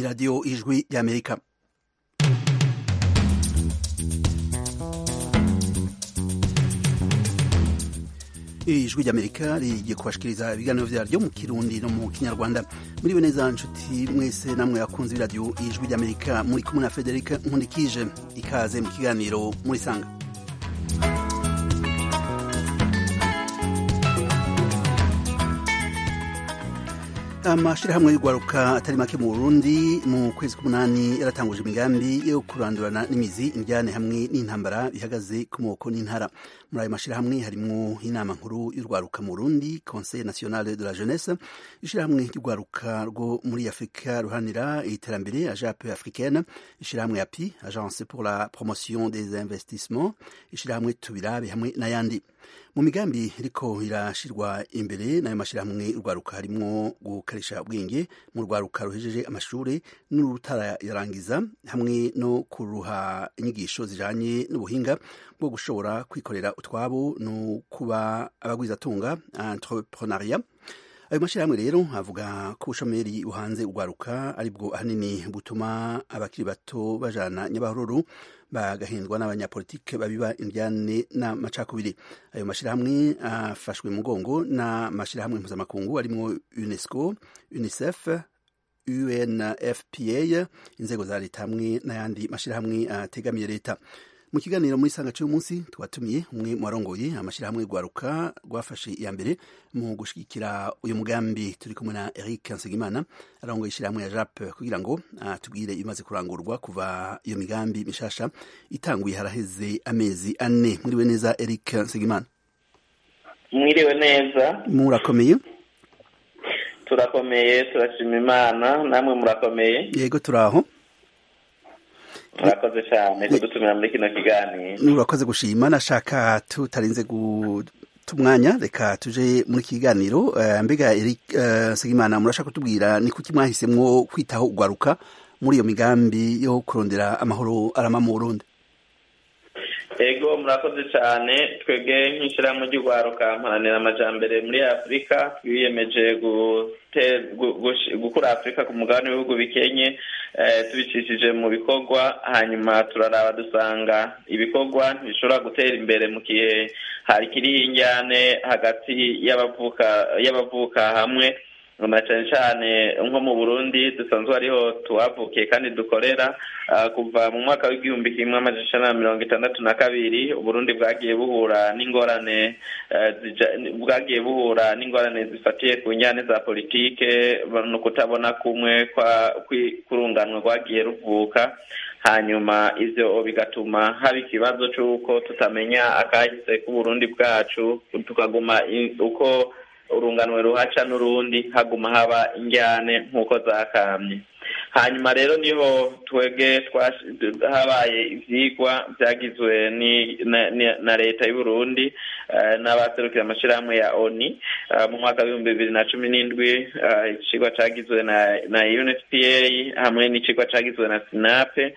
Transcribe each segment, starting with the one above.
radiyo ijwi ry'amerika ijwi ry'amerika rigiye kubashikiriza ibiganiro vyaryo mu kirundi no mu kinyarwanda muriwe neza nshuti mwese namwe akunze iradiyo ijwi ry'amerika muri kumwe na federika nkundikije ikaze mu kiganiro muri sanga amashirahamwe y'urwaruka atari make mu burundi mu kwezi k'umunani yaratanguje imigambi yo kurandurana n'imizi indyane hamwe n'intambara bihagaze ku moko n'intara muri ayo mashirahamwe harimwo inama nkuru y'urwaruka mu burundi conseil national de la jeunesse ishirahamwe ry'urwaruka rwo muri afurika ruhanira iterambere ajape africaine ishirahamwe api agence pour la promotion des investissements ishirahamwe tubirabe hamwe n'ayandi mu migambi iriko irashirwa imbere n'ayo mashirahamwe urwaruka harimwo gukarisha ubwenge mu rwaruka ruhejeje amashure n'urutarayarangiza hamwe no kuruha inyigisho zijanye n'ubuhinga bwo gushobora kwikorera utwabo no kuba abagwizatunga entrepreneuria ayo mashirahamwe rero avuga ko ubushomeri buhanze urwaruka aribwo ahanini butuma abakiri bato bajana nyabahururu bagahendwa n'abanyapolitike babiba indyane n'amacakubiri ayo mashirahamwe afashwe mugongo n'amashirahamwe mpuzamakungu arimwo unesco unicef unfpa inzego za leta hamwe n'ayandi mashirahamwe ategamiye leta mu kiganiro muri sanga cy'uyu munsi twatumiye umwe mu barongoye amashyirahamwe rwaruka rwafashe iya mbere mu gushigikira uyu mugambi turi kumwe na Eric Nsengimana arongoye ishyirahamwe ya JAP kugira ngo atubwire ibimaze kurangurwa kuva iyo migambi mishasha itanguye haraheze amezi ane mwiriwe neza Eric Nsengimana mwiriwe neza murakomeye turakomeye turashima imana namwe murakomeye yego turaho murakoze cyane kudutumira muri kino kiganiro urakoze gushima nashaka tutarinze gutumwanya reka tuje muri kiganiro mbega Eric Segimana murashaka kutubwira ni kuki mwahisemwo kwitaho ugwaruka muri iyo migambi yo kurondera amahoro arama mu Burundi ego murakoze cyane twebwe nk'ishyirahamwe ry'urwaruka mparanira amajambere muri afurika twiyemeje gukura afurika ku mugabane w'ibihugu bikenye tubicishije mu bikorwa hanyuma turaraba dusanga ibikorwa ntibishobora gutera imbere mu gihe hari kiriho injyane hagati y'abavuka hamwe na cyane cyane nko mu burundi dusanzwe hariho tuhavukiye kandi dukorera kuva mu mwaka w'igihumbi kimwe amajana na mirongo itandatu na kabiri uburundi bwagiye buhura n'ingorane bwagiye buhura n'ingorane zifatiye ku njyane za politike no kutabona kumwe kurunganwa rwagiye ruvuka hanyuma ivyo bigatuma haba ikibazo c'uko tutamenya akahise k'uburundi bwacu tukaguma uko urunganwe ruhaca n'urundi haguma haba injyane nk'uko zakamye hanyuma rero niho twebwe habaye ivyigwa vyagizwe na leta y'uburundi n'abaserukira amashirahamwe ya oni mu mwaka w'ibihumbi bibiri na cumi n'indwi icigwa cagizwe na unfpa hamwe n'icigwa cagizwe na sinape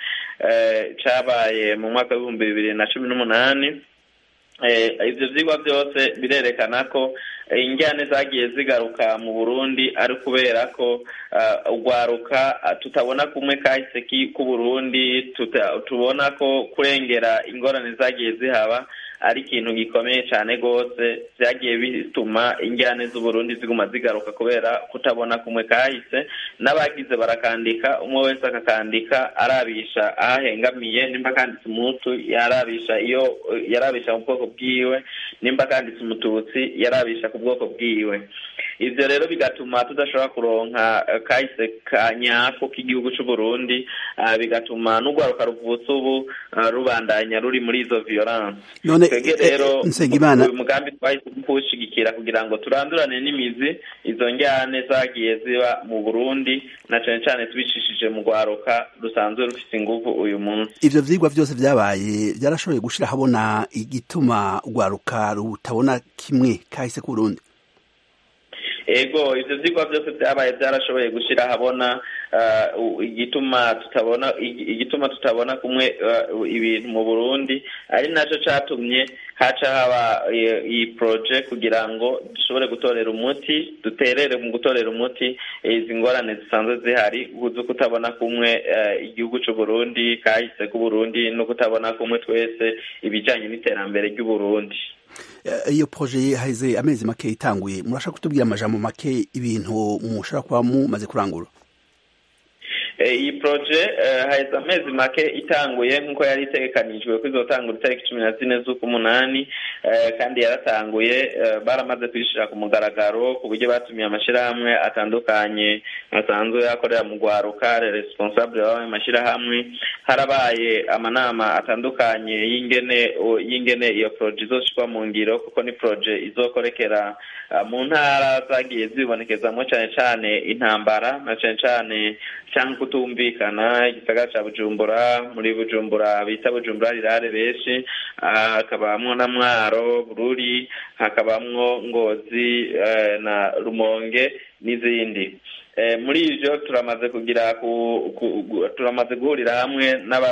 cabaye mu mwaka w'ibihumbi bibiri na cumi n'umunani ivyo vyigwa vyose birerekana ko injyane zagiye zigaruka mu burundi ari kubera ko urwaruka tutabona kumwe kahise k'uburundi tubona ko kurengera ingorane zagiye zihaba ari ikintu gikomeye cyane rwose byagiye bituma injyane z'uburundi ziguma zigaruka kubera kutabona kumwe kahise n'abagize barakandika umwe wese akakandika arabisha aho ahengamiye nimba akanditse umutu yarabisha iyo yarabisha mu bwoko bwiwe nimba akanditse umututsi yarabisha ku bwoko bwiwe ivyo rero bigatuma tudashobora kuronka kahise ka nyako k'igihugu c'uburundi bigatuma n'urwaruka ruvutse ubu rubandanya ruri muri izo violence twebwe rero uyu mugambi twahisemo kuwushigikira kugira ngo turandurane n'imizi izo njyane zagiye ziba mu burundi na cane cane tubicishije mu rwaruka rusanzwe rufise inguvu uyu munsi ivyo vyigwa vyose vyabaye vyarashoboye gushira habona igituma urwaruka rutabona kimwe kahise k'uburundi ego ivyo vyigwa vyose vyabaye vyarashoboye gushira habona igituma tutabona igituma tutabona kumwe ibintu mu Burundi ari naco catumye haca haba iyi poroje kugira ngo dushobore gutorera umuti duterere mu gutorera umuti izi ngorane zisanzwe zihari uzi kutabona kumwe igihugu cy'u Burundi kahise k'uburundi no kutabona kumwe twese ibijyanye n'iterambere ry'uburundi iyo poroje haheze amezi make itanguye murashaka kutubwira amajambo make ibintu mushobora kuba mumaze kurangura iyi poroje haheze amezi make itanguye nk'uko yari itegekanijwe ko izotangura itariki cumi na zine z'ukumunani kandi yaratanguye baramaze kuyishyira ku mugaragaro ku buryo batumiye amashyirahamwe atandukanye asanzwe akorera mu rwaruka responsable b'ayo mashyirahamwe harabaye amanama atandukanye y'ingene y'ingene iyo poroje izoshyirwa mu ngiro kuko ni poroje izokorekera mu ntara zagiye zibonekezamo cyane cyane intambara na cyane cyane cyangwa kutumvikana igisagara cya bujumbura muri bujumbura bita bujumbura rirare benshi hakabamwo na mwaro bururi hakabamwo ngozi na rumonge n'izindi muri ibyo turamaze kugira turamaze guhurira hamwe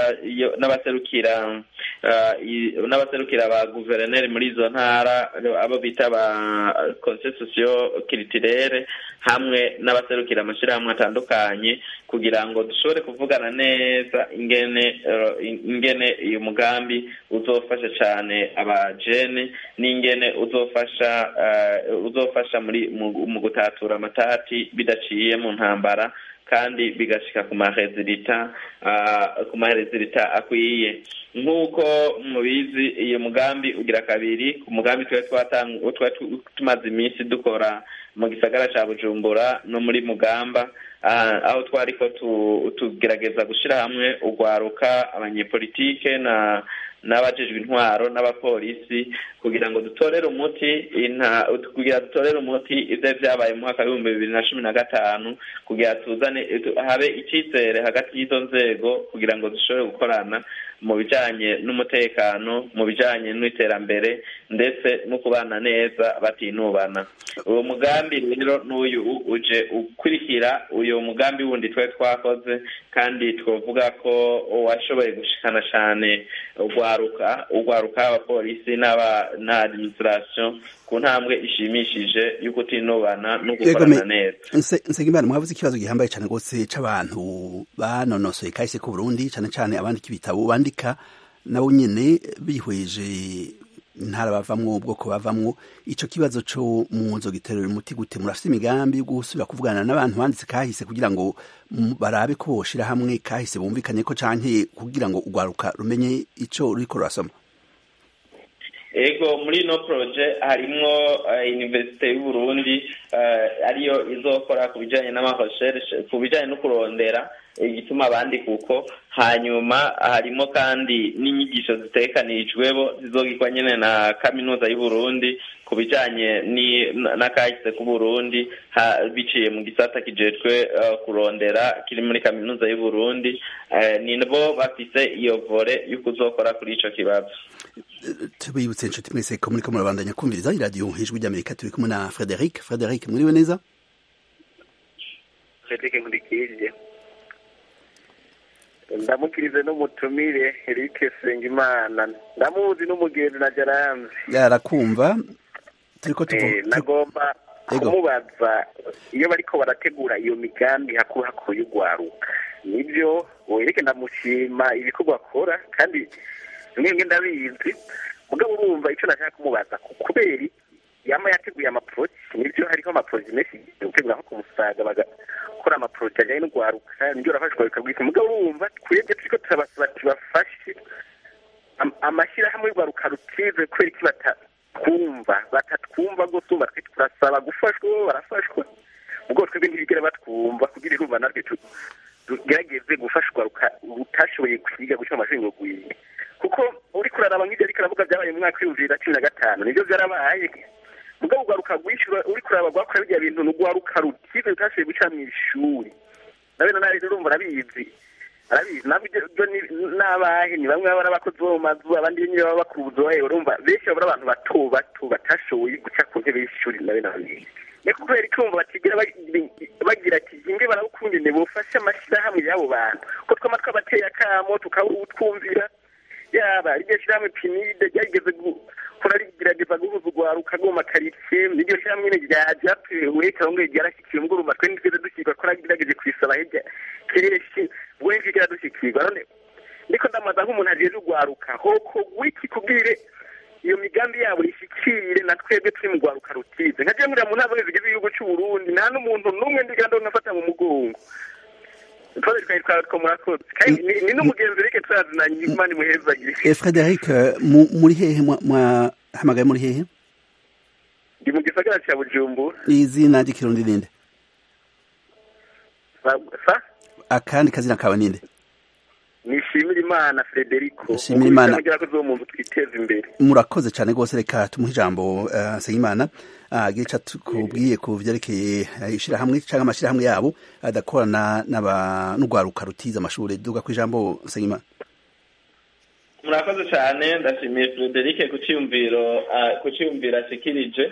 n'abaserukira n'abaserukira ba guverineri muri izo ntara abo bita ba konsesisiyo kiritirere hamwe n'abaserukira amashyirahamwe atandukanye kugira ngo dushobore kuvugana neza ingene ingene uyu mugambi uzofasha cyane abajene n'ingene uzofasha uzofasha muri mu gutatura amatati bidaciye mu ntambara kandi bigashika ku marezilita ku marezilita akwiye nk'uko mubizi iyo mugambi ugira kabiri ku mugambi twari tumaze iminsi dukora mu gisagara cya bujumbura no muri mugamba aho twari ko tugerageza gushyira hamwe urwaruka abanyepolitike na n'abajejwe intwaro n'abapolisi kugira ngo dutorere umuti kugira dutorere umuti ibyo byabaye mu mwaka w'ibihumbi bibiri na cumi na gatanu kugira tuzane habe icyizere hagati y'izo nzego kugira ngo dushobore gukorana mu bijyanye n'umutekano mu bijyanye n'iterambere ndetse no kubana neza batinubana uwo mugambi rero n'uyu uje ukurikira uyu mugambi wundi twari twakoze kandi twavuga ko washoboye gushikana cyane urwaruka urwaruka abapolisi na administration ku ntambwe ishimishije yo kutinubana no gukorana neza nsengimana mwavuze ikibazo gihambaye cyane rwose c'abantu banonosoye kahise ku burundi cyane cyane abandika ibitabo bandika nabo nyene bihweje intara bavamwo ubwoko bavamwo ico kibazo co muzo giterera umuti gute murafite imigambi yo gusubira kuvugana n'abantu banditse kahise kugira ngo barabe ko boshira hamwe kahise bumvikanye ko canke kugira ngo urwaruka rumenye ico ruriko rurasoma ego muri ino poroje harimwo universite y'uburundi ariyo izokora ku bijyanye n'amahosheshe ku bijyanye no kurondera igituma abandi kuko hanyuma harimo kandi n'inyigisho zitekanijweho zizogirwa nyine na kaminuza y'uburundi ku bijyanye n'akahise k'uburundi biciye mu gisata kijejwe kurondera kiri muri kaminuza y'uburundi ni bo bafise iyo vore yo kuzokora kuri icyo kibazo tubibutse inshuti mwese ko muriko murabandanya kumviriza iradiyo ijwi ry'amerika turi kumwe na frederic frederic mwiriwe neza frederic nkurikije ndamukirize n'umutumire Eric Sengimana ndamuzi n'umugenzi na Jaramzi yarakumva turiko nagomba kumubaza iyo bariko barategura iyo migambi hakuru hakuru y'ugwaruka nibyo wereke ndamushima ibikorwa akora kandi mwenge ndabizi mugabo urumva icyo nashaka kumubaza kubera yama yateguye amaporoje nibyo hariho amaporoje menshi gutegura nko ku musaga bagakora amaporoje ajyanye no guharuka nibyo urafashwa bikabwika mugabo urumva twebwe turiko turabasaba tubafashe amashyirahamwe y'urwaruka rutize kubera iki batatwumva batatwumva rwose umva twe turasaba gufashwa barafashwa ubwo twebwe ntibigera batwumva kugira irumva natwe tugerageze gufasha urwaruka rutashoboye kwiga guca amashuri ngo rwige kuko uri kuraraba nk'ibyo ariko aravuga byabaye mu mwaka w'ibihumbi bibiri na cumi na gatanu nibyo byarabaye mugabo urwaruka rwishyura uri kuraba rwakora bijya bintu ni urwaruka rutize rutashoboye guca mu ishuri nawe na nawe urumva arabizi arabizi nabyo n'abahe ni bamwe baba abakozi bo mu mazu abandi nyine baba bakora ubuzohe urumva benshi baba ari abantu bato bato batashoboye guca ku ntebe y'ishuri nawe nawe ni kubera icyumva batigera bagira ati inge barawukundine bufashe amashyirahamwe y'abo bantu ko twama twabateye akamo tukawutwumvira yaba iryo shyirahamwe pinide ryageze kurarigerageza guhuza urwaruka rwo mu makaritsiye n'iryo shyirahamwe nyine rya ryatewe cyangwa ryarashyikiye ubwo urumva twe ntitweze dushyirwa ko ragerageje kwisaba hirya kenshi ubwo ntitwigera dushyikirwa none ndiko ndamaza nk'umuntu ajeje urwaruka hoko wiki kubwire iyo migambi yabo ishikire na twebwe turi mu rwaruka rutize nka jewe mu ntara zigize igihugu cy'u Burundi nta n'umuntu n'umwe ndiganda nafata mu mugongo twari twari twatwo murakoze kandi ni n'umugenzi reke turazinanye imana imuhezagire Frederic muri hehe mwahamagaye muri hehe ndi mu gisagara cya Bujumbura izina ry'ikirundi ninde sa akandi kazina kawe ninde nishimira imana frederico nishimira imana kugira ko zo muntu twiteza imbere murakoze cyane rwose reka tumuhe ijambo uh, nsengimana agira uh, icyo kubwiye ku byerekeye uh, ishyirahamwe cyangwa amashyirahamwe yabo adakorana n'urwaruka rutiza amashuri duga ku ijambo nsengimana murakoze cyane ndashimiye frederic ku cyiyumviro ku cyiyumviro ashikirije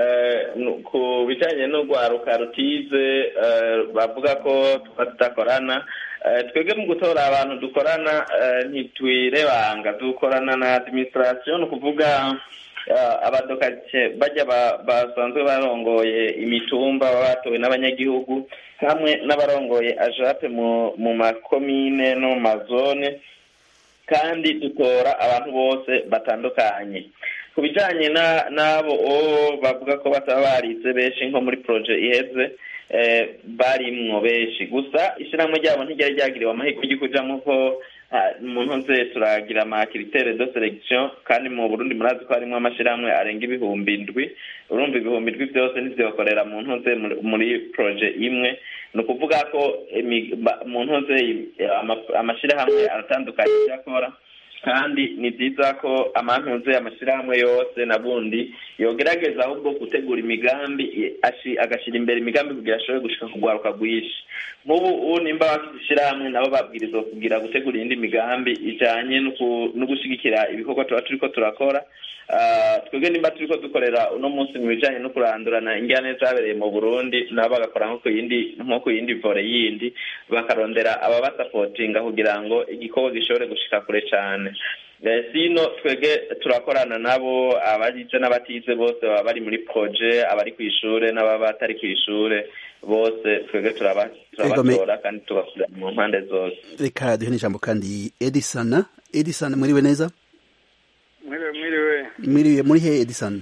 ku bijyanye n'urwaruka rutize bavuga ko tuba tudakorana twebwe mu gutora abantu dukorana ntitwirebanga dukorana na administration ni ukuvuga abadokake bajya basanzwe barongoye imitumba baba batowe n'abanyagihugu hamwe n'abarongoye ajape mu makomine no mu mazone kandi dutora abantu bose batandukanye ku bijyanye n'abo bavuga ko bataba barize benshi nko muri poroje iheze barimwo benshi gusa ishyirahamwe ryabo ntiryari ryagiriwe amahirwe yo kujyamo ko umuntu nze turagira amakiritere de selekisiyo kandi mu burundi murazi ko harimo amashyirahamwe arenga ibihumbi indwi urumva ibihumbi indwi byose ntibyokorera mu ntuze muri poroje imwe ni ukuvuga ko mu ntuze amashyirahamwe aratandukanye ibyo akora kandi ni byiza ko amantuze amashyirahamwe yose na bundi yogerageza ahubwo gutegura imigambi agashyira imbere imigambi kugira ashobore gushika kugwaruka rwinshi nk'ubu nimba bafite ishyirahamwe nabo babwirizwa kugira gutegura iyindi migambi ijanye no gushyigikira ibikorwa tuba turiko turakora twebwe nimba turiko dukorera uno munsi mu bijanye no kurandurana ingane zabereye mu burundi nabo bagakora nko ku yindi nko ku yindi vore yindi bakarondera ababasapotinga kugira ngo igikorwa gishobore gushika kure cane sino twebwe turakorana nabo abagize n'abatize bose baba bari muri proje abari ku ishure n'ababa batari ku ishure bose twebwe turabatora kandi tubakorera mu mpande zose reka duhe n'ijambo kandi edisona edisona muriwe neza mwiriwe mwiriwe mwiriwe muri he edison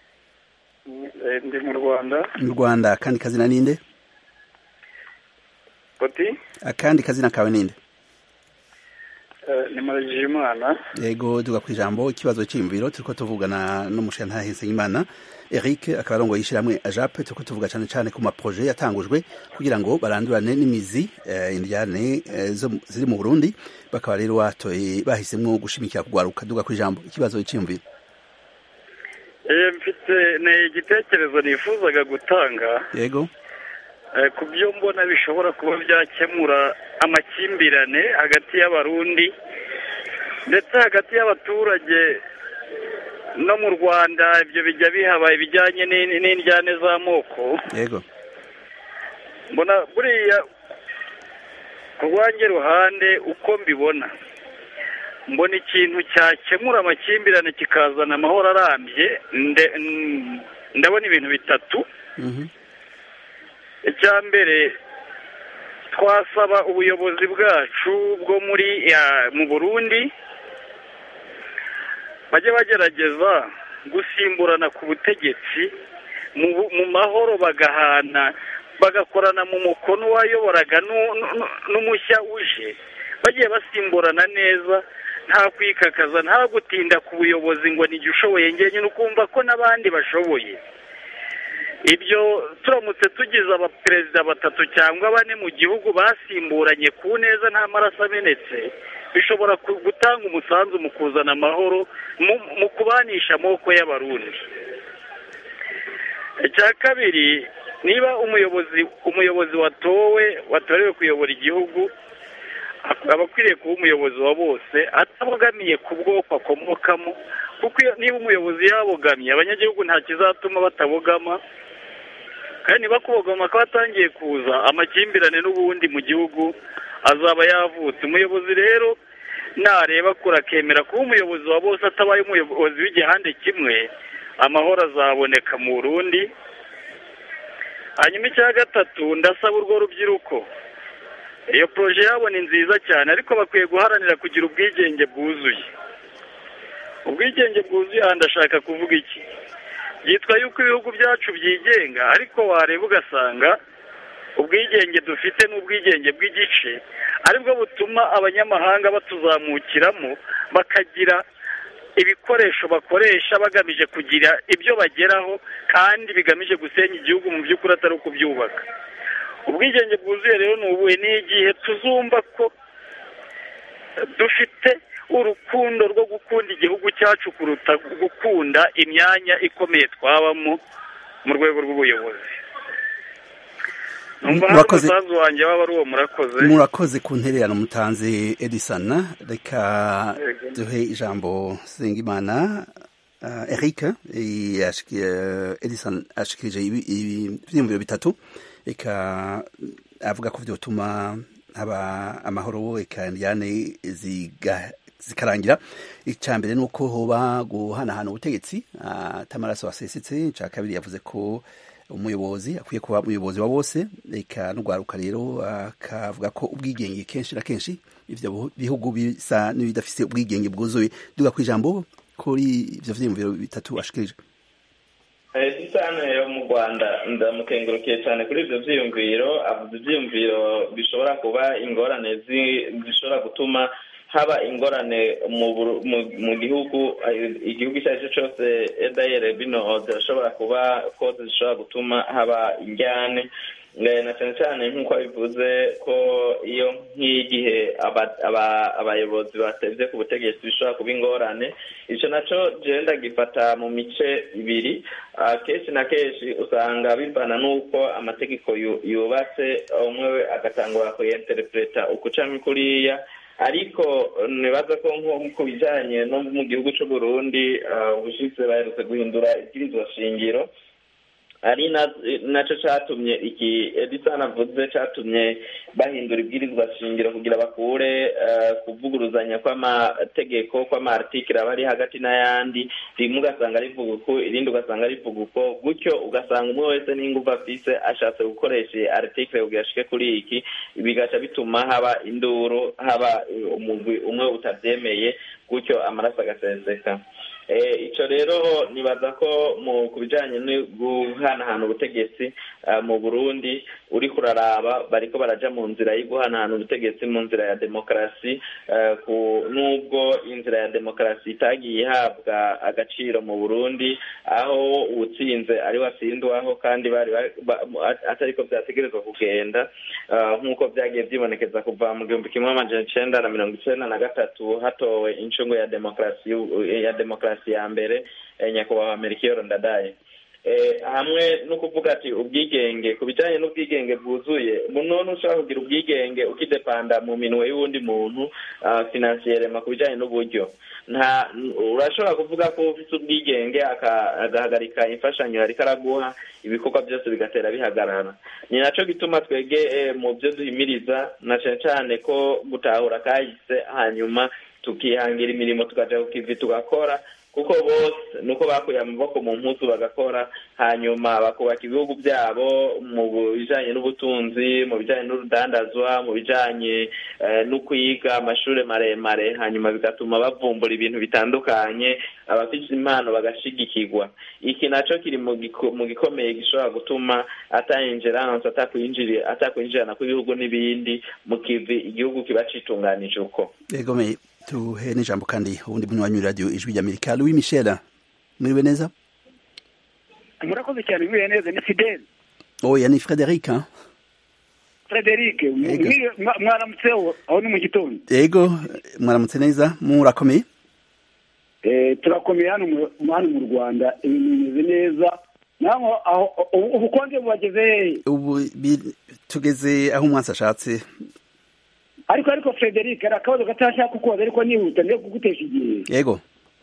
ndi mu rwanda mu rwanda akandi kazina ninde oti akandi kazina kawe ninde ni maragije imana yego duga ku ijambo ikibazo cy'imviro turiko tuvugana n'umushinga Nsengimana Eric akaba arongoye ishyirahamwe ajape turiko tuvuga cyane cyane ku maproje yatangujwe kugira ngo barandurane n'imizi indyane ziri mu Burundi bakaba rero watoye bahisemwo gushimikira kugwaruka duga ku ijambo ikibazo cy'imviro mfite ni igitekerezo nifuzaga gutanga yego ku byo mbona bishobora kuba byakemura amakimbirane hagati y'abarundi ndetse hagati y'abaturage no mu rwanda ibyo bijya bihaba ibijyanye n'indyane z'amoko yego mbona buriya ku rwange ruhande uko mbibona mbona ikintu cyakemura amakimbirane kikazana amahoro arambye ndabona ibintu bitatu icya mbere twasaba ubuyobozi bwacu bwo muri mu burundi bajye bagerageza gusimburana ku butegetsi mu mahoro bagahana bagakorana mu mukono wayoboraga n'umushya uje bagiye basimburana neza nta kwikakaza nta gutinda ku buyobozi ngo nijye ushoboye ngenyine ukumva ko n'abandi bashoboye ibyo turamutse tugize abaperezida batatu cyangwa bane mu gihugu basimburanye ku neza nta maraso amenetse bishobora gutanga umusanzu mu kuzana amahoro mu kubanisha amoko y'abarundi icya kabiri niba umuyobozi umuyobozi watowe watorewe kuyobora igihugu aba akwiriye kuba umuyobozi wa bose atabogamiye ku bwoko akomokamo kuko niba umuyobozi yabogamye abanyagihugu nta kizatuma batabogama kandi niba kubogama ko hatangiye kuza amakimbirane n'ubundi mu gihugu azaba yavutse umuyobozi rero nareba kure akemera kuba umuyobozi wa bose atabaye umuyobozi w'igihande kimwe amahoro azaboneka mu burundi hanyuma icya gatatu ndasaba urwo rubyiruko iyo poroje yabo ni nziza cyane ariko bakwiye guharanira kugira ubwigenge bwuzuye ubwigenge bwuzuye aha ndashaka kuvuga iki byitwa yuko ibihugu byacu byigenga ariko wareba ugasanga ubwigenge dufite n'ubwigenge bw'igice aribwo butuma abanyamahanga batuzamukiramo bakagira ibikoresho bakoresha bagamije kugira ibyo bageraho kandi bigamije gusenya igihugu mu by'ukuri atari ukubyubaka ubwigenge bwuzuye rero ni ubuhe ni igihe tuzumva ko dufite urukundo rwo gukunda igihugu cyacu kuruta gukunda imyanya ikomeye twabamo mu rwego rw'ubuyobozi murakoze wanjye waba ari uwo murakoze murakoze ku ntererano mutanze edison reka duhe ijambo sengimana eric edison ashikirije ibyiyumviro bitatu reka avuga ko byotuma haba amahoro reka njyane zikarangira icya mbere ni uko hoba guhanahana ubutegetsi atamaraso asesetse icya kabiri yavuze ko umuyobozi akwiye kuba umuyobozi wa bose reka n'urwaruka rero akavuga ko ubwigenge kenshi na kenshi ibyo bihugu bisa n'ibidafite ubwigenge bwuzuye duga ku ijambo kuri ibyo byiyumviro bitatu ashikirije isano yo mu rwanda ndamukengurukiye cyane kuri ibyo byiyumviro avuze ibyiyumviro bishobora kuba ingorane zishobora gutuma haba ingorane mu gihugu igihugu icyo ari cyo cyose edayere bino zirashobora kuba ko zishobora gutuma haba injyane na cyane cyane nk'uko bivuze ko iyo nk'igihe abayobozi bateze ku butegetsi bishobora kuba ingorane icyo nacyo genda gifata mu mice ibiri kenshi na kenshi usanga bivana n'uko amategeko yubatse umwe agatangura kuyenterepureta uko ucamo kuriya ariko nibaza ko nko ku bijyanye no mu gihugu cy'u Burundi ubushize baherutse guhindura ibwirizwa shingiro ari nacyo cyatumye iki edison avuze cyatumye bahindura ibwirizwa shingiro kugira bakure kuvuguruzanya kw'amategeko kw'amartikiri aba ari hagati n'ayandi rimwe ugasanga rivuga uko irindi ugasanga rivuga uko gutyo ugasanga umwe wese n'ingufu afise ashatse gukoresha artikire kugira ashike kuri iki bigaca bituma haba induru haba umugwi umwe utabyemeye gutyo amaraso agaseseka icyo rero nibaza ko ku bijyanye no guhanahana ubutegetsi mu burundi uri kuraraba bariko baraja mu nzira yo guhanahana ubutegetsi mu nzira ya demokarasi nubwo inzira ya demokarasi itagiye ihabwa agaciro mu burundi aho uwutsinze ari wasindwaho kandi bari atariko byategerezwa kugenda nk'uko byagiye byibonekeza kuva mu gihumbi kimwe amajana icenda na mirongo icenda na gatatu hatowe incungu ya demokarasi ya demokarasi ya mbere nyakubahwa merikiyoro ndadaye hamwe no kuvuga ati ubwigenge ku bijyanye n'ubwigenge bwuzuye none ushobora kugira ubwigenge ukidepanda mu minwe y'uwundi muntu finansiyerema ku bijyanye n'uburyo nta urashobora kuvuga ko ufite ubwigenge agahagarika imfashanyo ariko araguha ibikorwa byose bigatera bihagarara ni nacyo gituma twege mu byo duhimiriza na cyane cyane ko gutahura kahise hanyuma tukihangira imirimo tukajya ku kivi tugakora kuko bose nuko bakuye amaboko mu mpuzu bagakora hanyuma bakubaka ibihugu byabo mu bijyanye n'ubutunzi mu bijyanye n'urudandazwa mu bijyanye no kwiga amashuri maremare hanyuma bigatuma bavumbura ibintu bitandukanye abafite impano bagashigikirwa iki nacyo kiri mu gikomeye gishobora gutuma atayinjiranse atakwinjirana kw'ibihugu n'ibindi mu kivi igihugu kiba citunganije uko tuhe n'ijambo kandi ubundi munywanyi radiyo ijwi ry'amerika louis michel muriwe neza murakoze cyane muriwe neza ni fidele oya ni frederic frederic mwaramutseho aho ni mu gitondo yego mwaramutse neza murakomeye turakomeye hano mu rwanda ibintu bimeze neza naho ubukonje bubageze hehe ubu tugeze aho umwansi ashatse ariko ariko frederic hari akabazo gatashaka kukubaza ariko nihuta niyo kugutesha igihe yego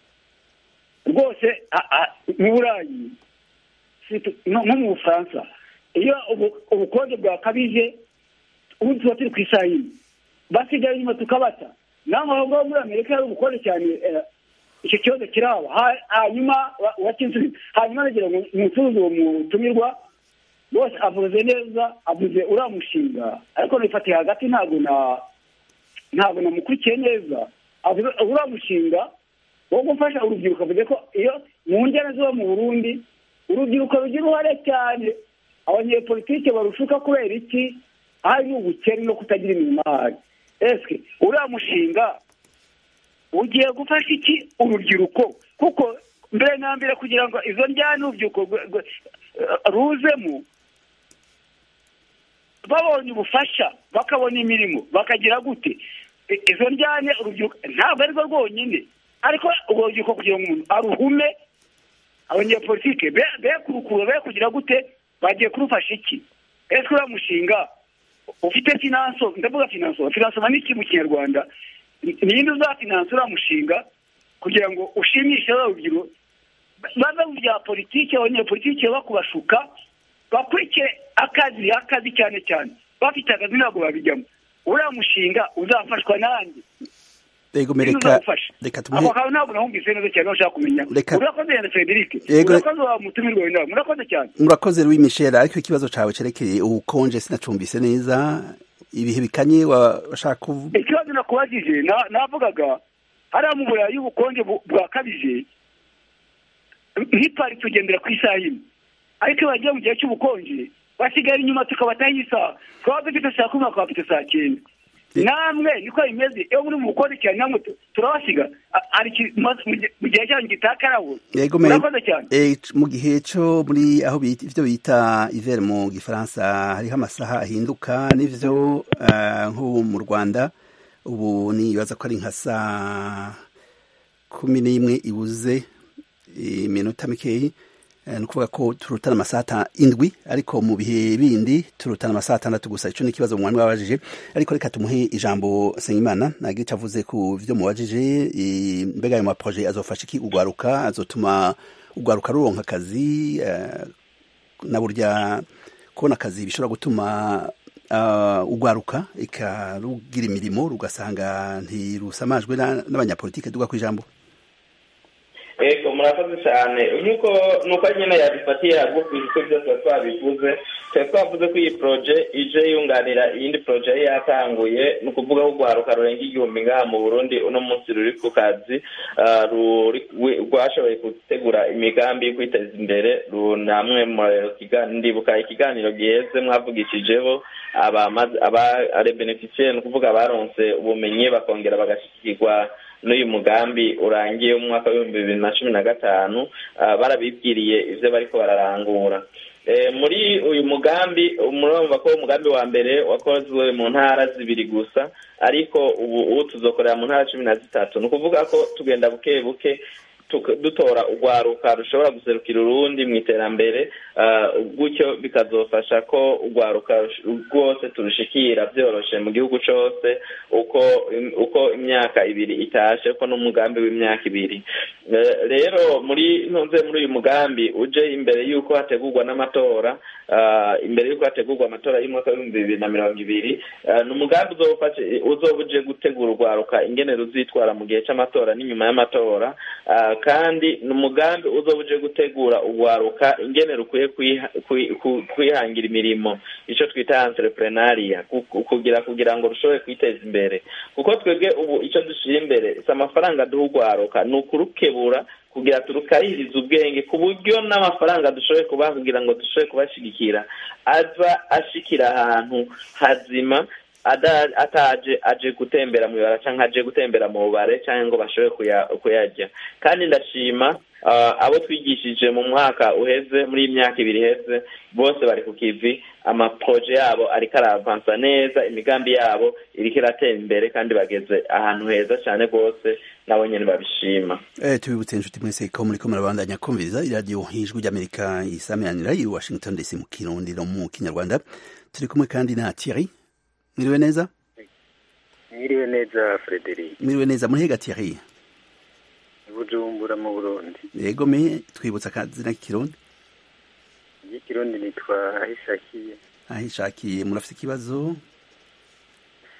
rwose mu burayi nko mu bufaransa iyo ubukonje bwakabije ubu tuba turi ku isaha yine basigaye inyuma tukabata naho aho ngaho muri amerika hari ubukonje cyane icyo kibazo kiraba hanyuma wakinsubiza hanyuma nagira ngo umucuruzi uwo mutumirwa bose avuze neza avuze uriya mushinga ariko nifatiye hagati ntabwo na ntabwo namukurikiye neza avuze uriya mushinga wo gufasha urubyiruko avuze ko iyo mu ngero zo mu burundi urubyiruko rugira uruhare cyane abanyepolitike barushuka kubera iki ahari n'ubukene no kutagira imirimo ahari ese uriya mushinga ugiye gufasha iki urubyiruko kuko mbere na mbere kugira ngo izo njyana urubyiruko ruzemo babonye ubufasha bakabona imirimo bakagira gute izo njyane urubyiruko ntabwo arirwo rwonyine ariko urwo rubyiruko kugira ngo umuntu aruhume abanyepolitike be kurukura be kugira gute bagiye kurufasha iki ese uriya mushinga ufite finanso ndavuga finanso finanso ni iki mu kinyarwanda ninde uzafinansa uriya mushinga kugira ngo ushimishe urubyiruko bave mu bya politiki abanyepolitike bakubashuka bakurikire akazi akazi cyane cyane bafite akazi ntabwo babijyamo uriya mushinga uzafashwa nanjye Ego mereka reka tumuhe ako ntabwo nahumvise neza cyane bashaka kumenya urakoze cyane Frederic urakoze wa mutumirwa w'inama murakoze cyane murakoze Louis Michel ariko ikibazo cawe cerekeye ubukonje sinacumbise neza ibihe bikanye washaka kuvuga ikibazo nakubajije navugaga hariya mu burayi ubukonje bwakabije nk'ipari tugendera ku isaha imwe ariko iyo bagiye mu gihe cy'ubukonje basigara inyuma tukabataho isaha twaba dufite saa kumi bakaba bafite saa cyenda namwe niko bimeze iyo muri mu bukonje cyane namwe turabasiga mu gihe cyanyu gitakaraho murakoze cyane mu gihe cyo muri aho ivyo bita iver mu gifaransa hariho amasaha ahinduka n'ivyo nko mu rwanda ubu nibaza ko ari nka saa kumi n'imwe ibuze iminota mikeyi ni ukuvuga ko turutana amasaha indwi ariko mu bihe bindi turutana amasaha atandatu gusa icyo ni ikibazo mwari wabajije ariko reka tumuhe ijambo Nsengimana ntabwo icyo avuze ku byo mubajije mbega ayo maproje azofasha iki ugwaruka azotuma ugwaruka ruronka akazi na burya kubona akazi bishobora gutuma ugwaruka ikarugira imirimo rugasanga ntirusamajwe n'abanyapolitike duga ku ijambo ego murakoze cyane nk'uko nuko nyine yabifatiye hagufi kuko byose twabivuze twari twavuze ko iyi poroje ije yunganira iyindi poroje yari yatanguye ni ukuvuga ko urwaruka rurenga igihumbi ngaha mu burundi uno munsi ruri ku kazi rwashoboye gutegura imigambi yo kwiteza imbere namwe ndibuka ikiganiro giheze mwavugishijeho abarebeneficiye ni ukuvuga abaronse ubumenyi bakongera bagashyikirwa n'uyu mugambi urangiye mu mwaka w'ibihumbi bibiri na cumi na gatanu barabibwiriye ibyo bariko bararangura muri uyu mugambi murumva ko umugambi wa mbere wakozwe mu ntara zibiri gusa ariko ubu ubu tuzokorera mu ntara cumi na zitatu ni ukuvuga ko tugenda buke buke dutora urwaruka rushobora guserukira urundi mu iterambere gutyo bikazofasha ko urwaruka rwose turushikira byoroshe mu gihugu cyose uko uko imyaka ibiri itashe ko n'umugambi w'imyaka ibiri rero muri ntunze muri uyu mugambi uje imbere y'uko hategurwa n'amatora imbere y'uko hategurwa amatora y'umwaka w'ibihumbi bibiri na mirongo ibiri ni umugambi uzoba uje gutegura urwaruka ingene ruzitwara mu gihe cy'amatora n'inyuma y'amatora kandi ni umugambi uzoba uje gutegura urwaruka ingene rukwiye kwihangira imirimo icyo twita entrepreneuria kugira kugira ngo rushobore kwiteza imbere kuko twebwe ubu icyo dushyira imbere si amafaranga duha urwaruka ni ukurukebura kugira turukahirize ubwenge ku buryo n'amafaranga dushoboye kubaha kugira ngo dushobore kubashyigikira aza ashikira ahantu hazima ataje aje gutembera mu ibara cyangwa aje gutembera mu bubare cyangwa ngo bashobore kuyarya kandi ndashima abo twigishije mu mwaka uheze muri iyi myaka ibiri iheze bose bari ku kivi amaproje yabo ariko aravansa neza imigambi yabo iriko iratera imbere kandi bageze ahantu heza cyane rwose nabo nyine babishima tubibutse inshuti mwese ko muri ko murabandanya kumviriza iradiyo ijwi ry'amerika isamiranira i washington dc mu kirundi no mu kinyarwanda turi kumwe kandi na thierry mwiriwe neza mwiriwe neza frederic mwiriwe neza muhega thierry bujumbura mu burundi yego me twibutsa akazina k'ikirundi ikirundi nitwa ahishakiye ahishakiye murafite ikibazo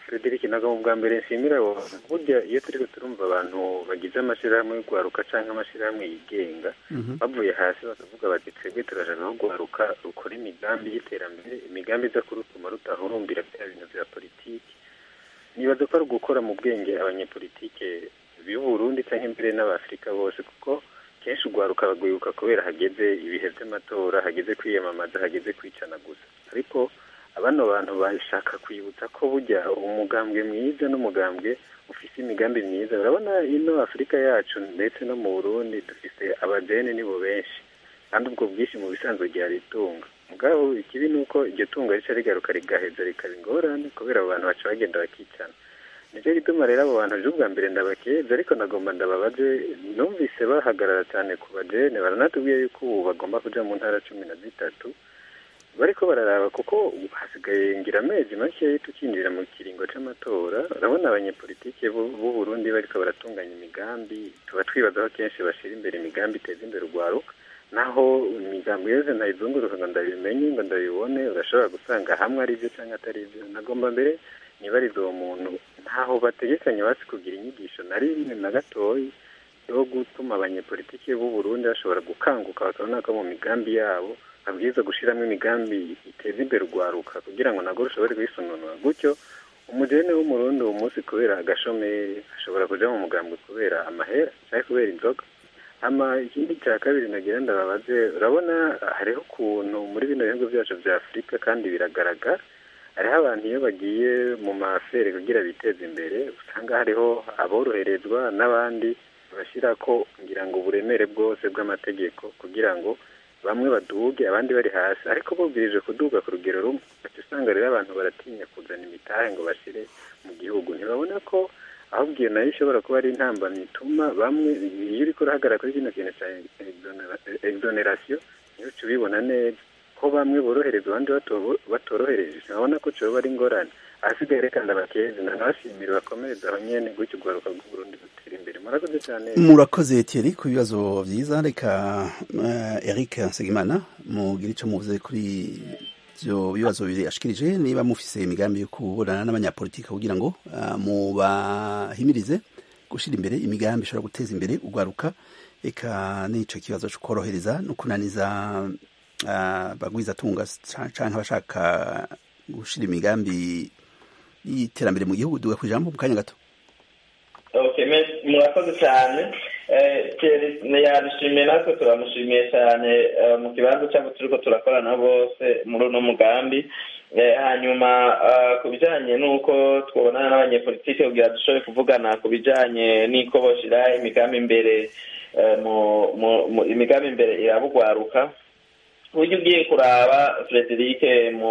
frederic ntabwo mu bwa mbere nshimira abo bantu burya iyo turi turumva abantu bagize amashyirahamwe yo guharuka cyangwa amashyirahamwe yigenga bavuye hasi bakavuga bati twebwe turashaka no guharuka rukora imigambi y'iterambere imigambi iza kurutuma rutahurumbira bya bintu bya politiki nibaza ko ari ugukora mu bwenge abanyepolitike b'u Burundi cyangwa imbere n'abafurika bose kuko kenshi ugwaruka bagwibuka kubera hageze ibihe by'amatora hageze kwiyamamaza hageze kwicana gusa ariko abano bantu bashaka kwibutsa ko burya umugambwe mwiza n'umugambwe ufite imigambi myiza urabona ino afurika yacu ndetse no mu burundi dufite abajene nibo benshi kandi ubwo bwinshi mu bisanzwe ryari itunga mugabo ikibi ni uko iryo tunga rica rigaruka rigaheza rikaba ingorane kubera abo bantu baca bagenda bakicana nicyo gituma rero abo bantu ejo ubwa mbere ndabakeza ariko nagomba ndababaze numvise bahagarara cyane ku bajene baranatubwiye yuko ubu bagomba kuja mu ntara cumi na zitatu bariko bararaba kuko hasigaye ngira amezi make tukinjira mu kiringo c'amatora urabona abanyepolitike b'u Burundi bariko baratunganya imigambi tuba twibaza ko kenshi bashira imbere imigambi iteza imbere urwaruka naho imigambi yose ntayizunguruka ngo ndabimenye ngo ndabibone urashobora gusanga hamwe ari byo cyangwa atari byo nagomba mbere nibariza uwo muntu ntaho bategekanye basi kugira inyigisho na rimwe na gatoyi yo gutuma abanyepolitike b'u Burundi bashobora gukanguka bakabona ko mu migambi yabo abwiza gushyiramo imigambi iteza imbere urwaruka kugira ngo nabwo rushobore kwisononora gutyo umugeni w'umurundi uwo munsi kubera agashomeri ashobora kuja mu mugambi kubera amahera cyangwa kubera inzoga hama ikindi cya kabiri nagira ndababaze urabona hariho ukuntu muri bino bihugu byacu bya afurika kandi biragaragara hariho abantu iyo bagiye mu mafere kugira biteze imbere usanga hariho aboroherezwa n'abandi bashyira ko ngira ngo uburemere bwose bw'amategeko kugira ngo bamwe baduge abandi bari hasi ariko bubwirije kuduga ku rugero rumwe ugaca usanga rero abantu baratinya kuzana imitahe ngo bashyire mu gihugu ntibabona ko ahubwo iyo nayo ishobora kuba ari intambamyi ituma bamwe iyo uriko urahagarara kuri kino kintu cya exoneration niyo uca ubibona neza ko bamwe borohereza abandi batorohereje urabona ko coba ari ingorane ahasigaye reka ndabakeze nanabashimira bakomereza aho nyene gutyo urwaruka rw'uburundi rutera imbere murakoze cyane murakoze Thierry ku bibazo byiza reka uh, Eric Nsengimana mugire ico muvuze kuri ivyo bibazo bibiri ashikirije niba mufise imigambi yo kuburana n'abanyapolitiki kugira ngo uh, mubahimirize gushira imbere imigambi ishobora guteza imbere urwaruka eka n'ico kibazo co korohereza no kunaniza uh, bagwiza tunga canke abashaka gushira imigambi y'iterambere mu gihugu duga ku ijambo mu kanya gato murakoze cyane yadushimiye natwe turamushimiye cyane mu kibanza cyangwa turi ko turakorana bose muri uno mugambi hanyuma ku bijyanye n'uko twabonana n'abanyepolitike kugira dushobore kuvugana ku bijyanye n'uko bashyira imigambi imbere imigambi imbere irabugwaruka uburyo ugiye kuraba frederic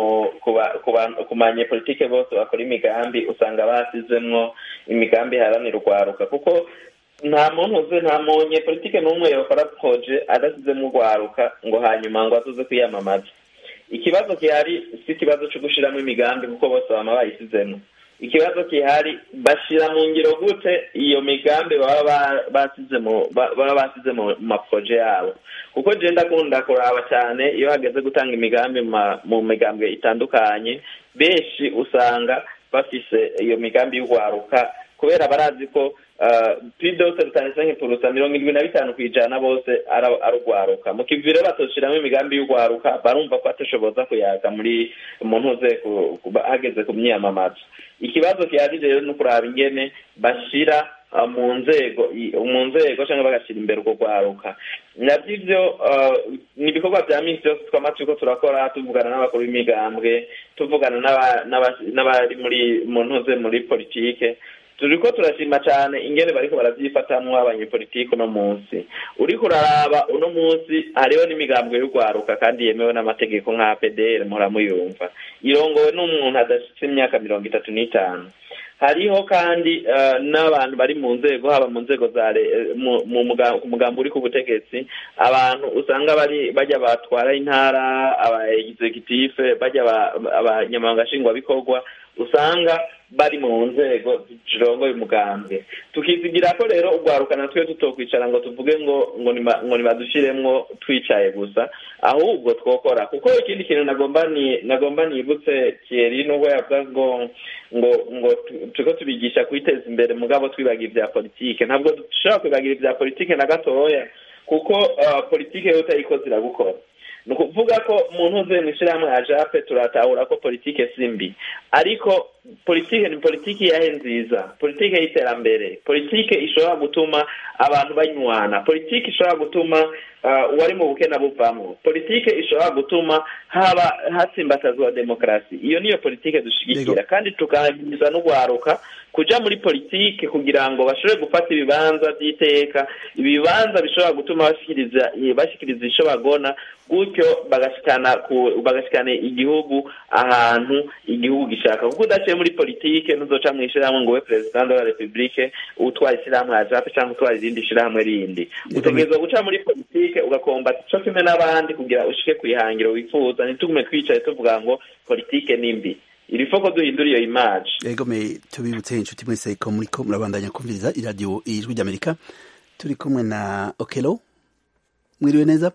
ku banyepolitike bose bakora imigambi usanga basizemwo imigambi iharanira urwaruka kuko nta muntu uzi nta munyepolitike n'umwe yakora proje adasizemo urwaruka ngo hanyuma ngo azuze kwiyamamaza ikibazo gihari si ikibazo cyo gushyiramo imigambi kuko bose baba bayisizemo ikibazo gihari bashyira mu ngiro gute iyo migambi baba basize mu maproje yabo kuko genda akunda kuraba cyane iyo hageze gutanga imigambi mu migambwe itandukanye benshi usanga bafise iyo migambi y'urwaruka kubera barazi ko pidose rutanditse nk'ipurusa mirongo irindwi na bitanu ku ijana bose ari urwaruka mu kivire batoshyiramo imigambi y'urwaruka barumva ko atashoboza kuyaga muri umuntu uze hageze ku myiyamamaza ikibazo gihari rero ni ukuraba ingene bashyira mu nzego mu nzego cyangwa bagashyira imbere urwo rwaruka nabyo ibyo ni ibikorwa bya minsi yose twama turiko turakora tuvugana n'abakuru b'imigambwe tuvugana n'abari muri mu ntuze muri politike turiko turashima cyane ingene bariko baravyifatamwo abanyepolitike uno munsi uriko uraraba uno munsi hariho n'imigambwe y'urwaruka kandi yemewe n'amategeko nka pdr muramuyumva irongowe n'umuntu adashitse imyaka mirongo itatu n'itanu hariho kandi n'abantu bari mu nzego haba mu nzego za mu mugambo uri ku butegetsi abantu usanga bari bajya batwara intara aba executive bajya abanyamabanga nshingwabikorwa usanga bari mu nzego zirongoye umugambwe tukizigira ko rero urwaruka natwe tutokwicara ngo tuvuge ngo ngo ngo nibadushyiremwo twicaye gusa ahubwo twokora kuko ikindi kintu nagomba ni nagomba nibutse Thierry nubwo yavuga ngo ngo ngo turiko tubigisha kwiteza imbere mugabo twibagira ibya politike ntabwo dushobora kwibagira ibya politike na gatoya kuko uh, politike yo utayikoze iragukora ni ukuvuga ko umuntu uvuye mu ishyirahamwe ya jape turatahura ko politike si mbi ariko politike ni politike yahe nziza politike y'iterambere politike ishobora gutuma abantu banywana politike ishobora gutuma uwari mu bukene buvamo politike ishobora gutuma haba hatsimbatazwa demokarasi iyo niyo politike dushyigikira kandi tukahagiza n'ugwaruka kuja muri politike kugira ngo bashobore gufata ibibanza by'iteka ibibanza bishobora gutuma bashikiriza bashikiriza ico bagona gutyo bagashikana bagashikana igihugu ahantu igihugu gishaka kuko udaciye muri politike ntuzoca mu ishyirahamwe ngo ube perezida de la republique utwara ishyirahamwe ya jape cyangwa utwara irindi shyirahamwe rindi utegerezwa guca muri politike ugakombata ico kimwe n'abandi kugira ushike ku ihangiro wifuza ntitugume twicaye tuvuga ngo politike ni mbi iri foko duhindura iyo image yego me tubibutse inshuti mwese ko muriko murabandanya kumviriza iradiyo ijwi ry'amerika turi kumwe na okelo mwiriwe neza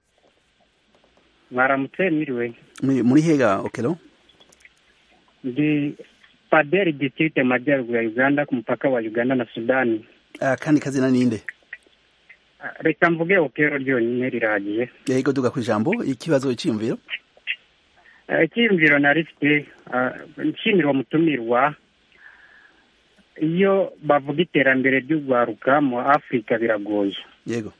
mwaramutse mwiriwe muri hega okelo ndi paderi distrite majyaruguru ya uganda ku mupaka wa uganda na sudani uh, kandi kazina ninde reka mvuge okelo ryonyine riragiye yego duga ku ijambo ikibazo cyiyumviro icyiyumviro nari mfite nshimira uwo mutumirwa iyo bavuga iterambere ry'urwaruka mu afurika biragoye yego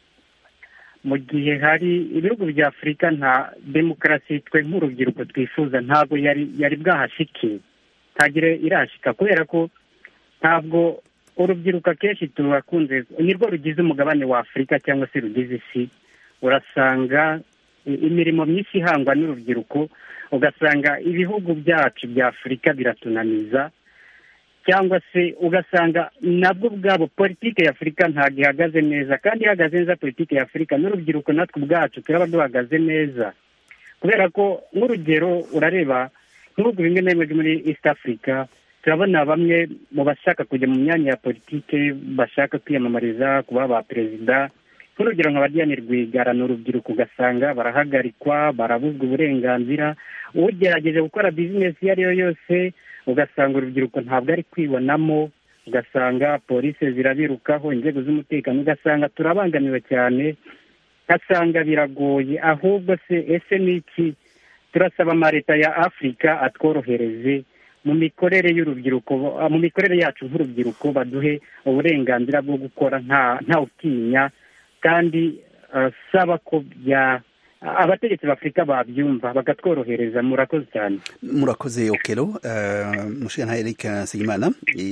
mu gihe hari ibihugu bya afurika nta demokarasi twe nk'urubyiruko twifuza ntabwo yari yari bwahashike ntagire irashika kubera ko ntabwo urubyiruko akenshi turakunze nirwo rugize umugabane wa afurika cyangwa se rugize isi urasanga imirimo myinshi ihangwa n'urubyiruko ugasanga ibihugu byacu bya afurika biratunaniza cyangwa se ugasanga nabwo ubwabo politiki ya afurika ntabwo ihagaze neza kandi ihagaze neza politiki ya afurika n'urubyiruko natwe ubwacu turaba duhagaze neza kubera ko nk'urugero urareba nk'ibihugu bimwe na bimwe muri east africa turabona bamwe mu bashaka kujya mu myanya ya politiki bashaka kwiyamamariza kuba ba perezida nk'urugero nka badiyani rwigara ni urubyiruko ugasanga barahagarikwa barabuzwa uburenganzira ugerageje gukora bizinesi iyo ari yo yose ugasanga urubyiruko ntabwo ari kwibonamo ugasanga polisi zirabirukaho inzego z'umutekano ugasanga turabangamiwe cyane ugasanga biragoye ahubwo se ese ni iki turasaba amaleta ya afurika atworohereze mu mikorere y'urubyiruko mu mikorere yacu nk'urubyiruko baduhe uburenganzira bwo gukora nta utinya kandi saba ko bya abategetsi b'afurika babyumva bakatworohereza murakoze cyane murakoze okero mushinga nta eric nsengimana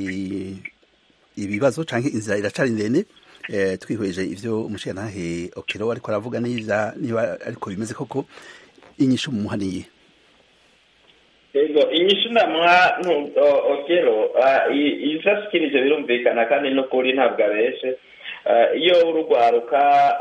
ibibazo cyangwa inzira iracari ndende twihweje ibyo umushinga ntahe okero ariko aravuga neza niba ariko bimeze koko inyishu mumuhaniye yego inyishu ndamuha okero ibyo ashikirije birumvikana kandi n'ukuri ntabwo abeshe iyo urugwaruka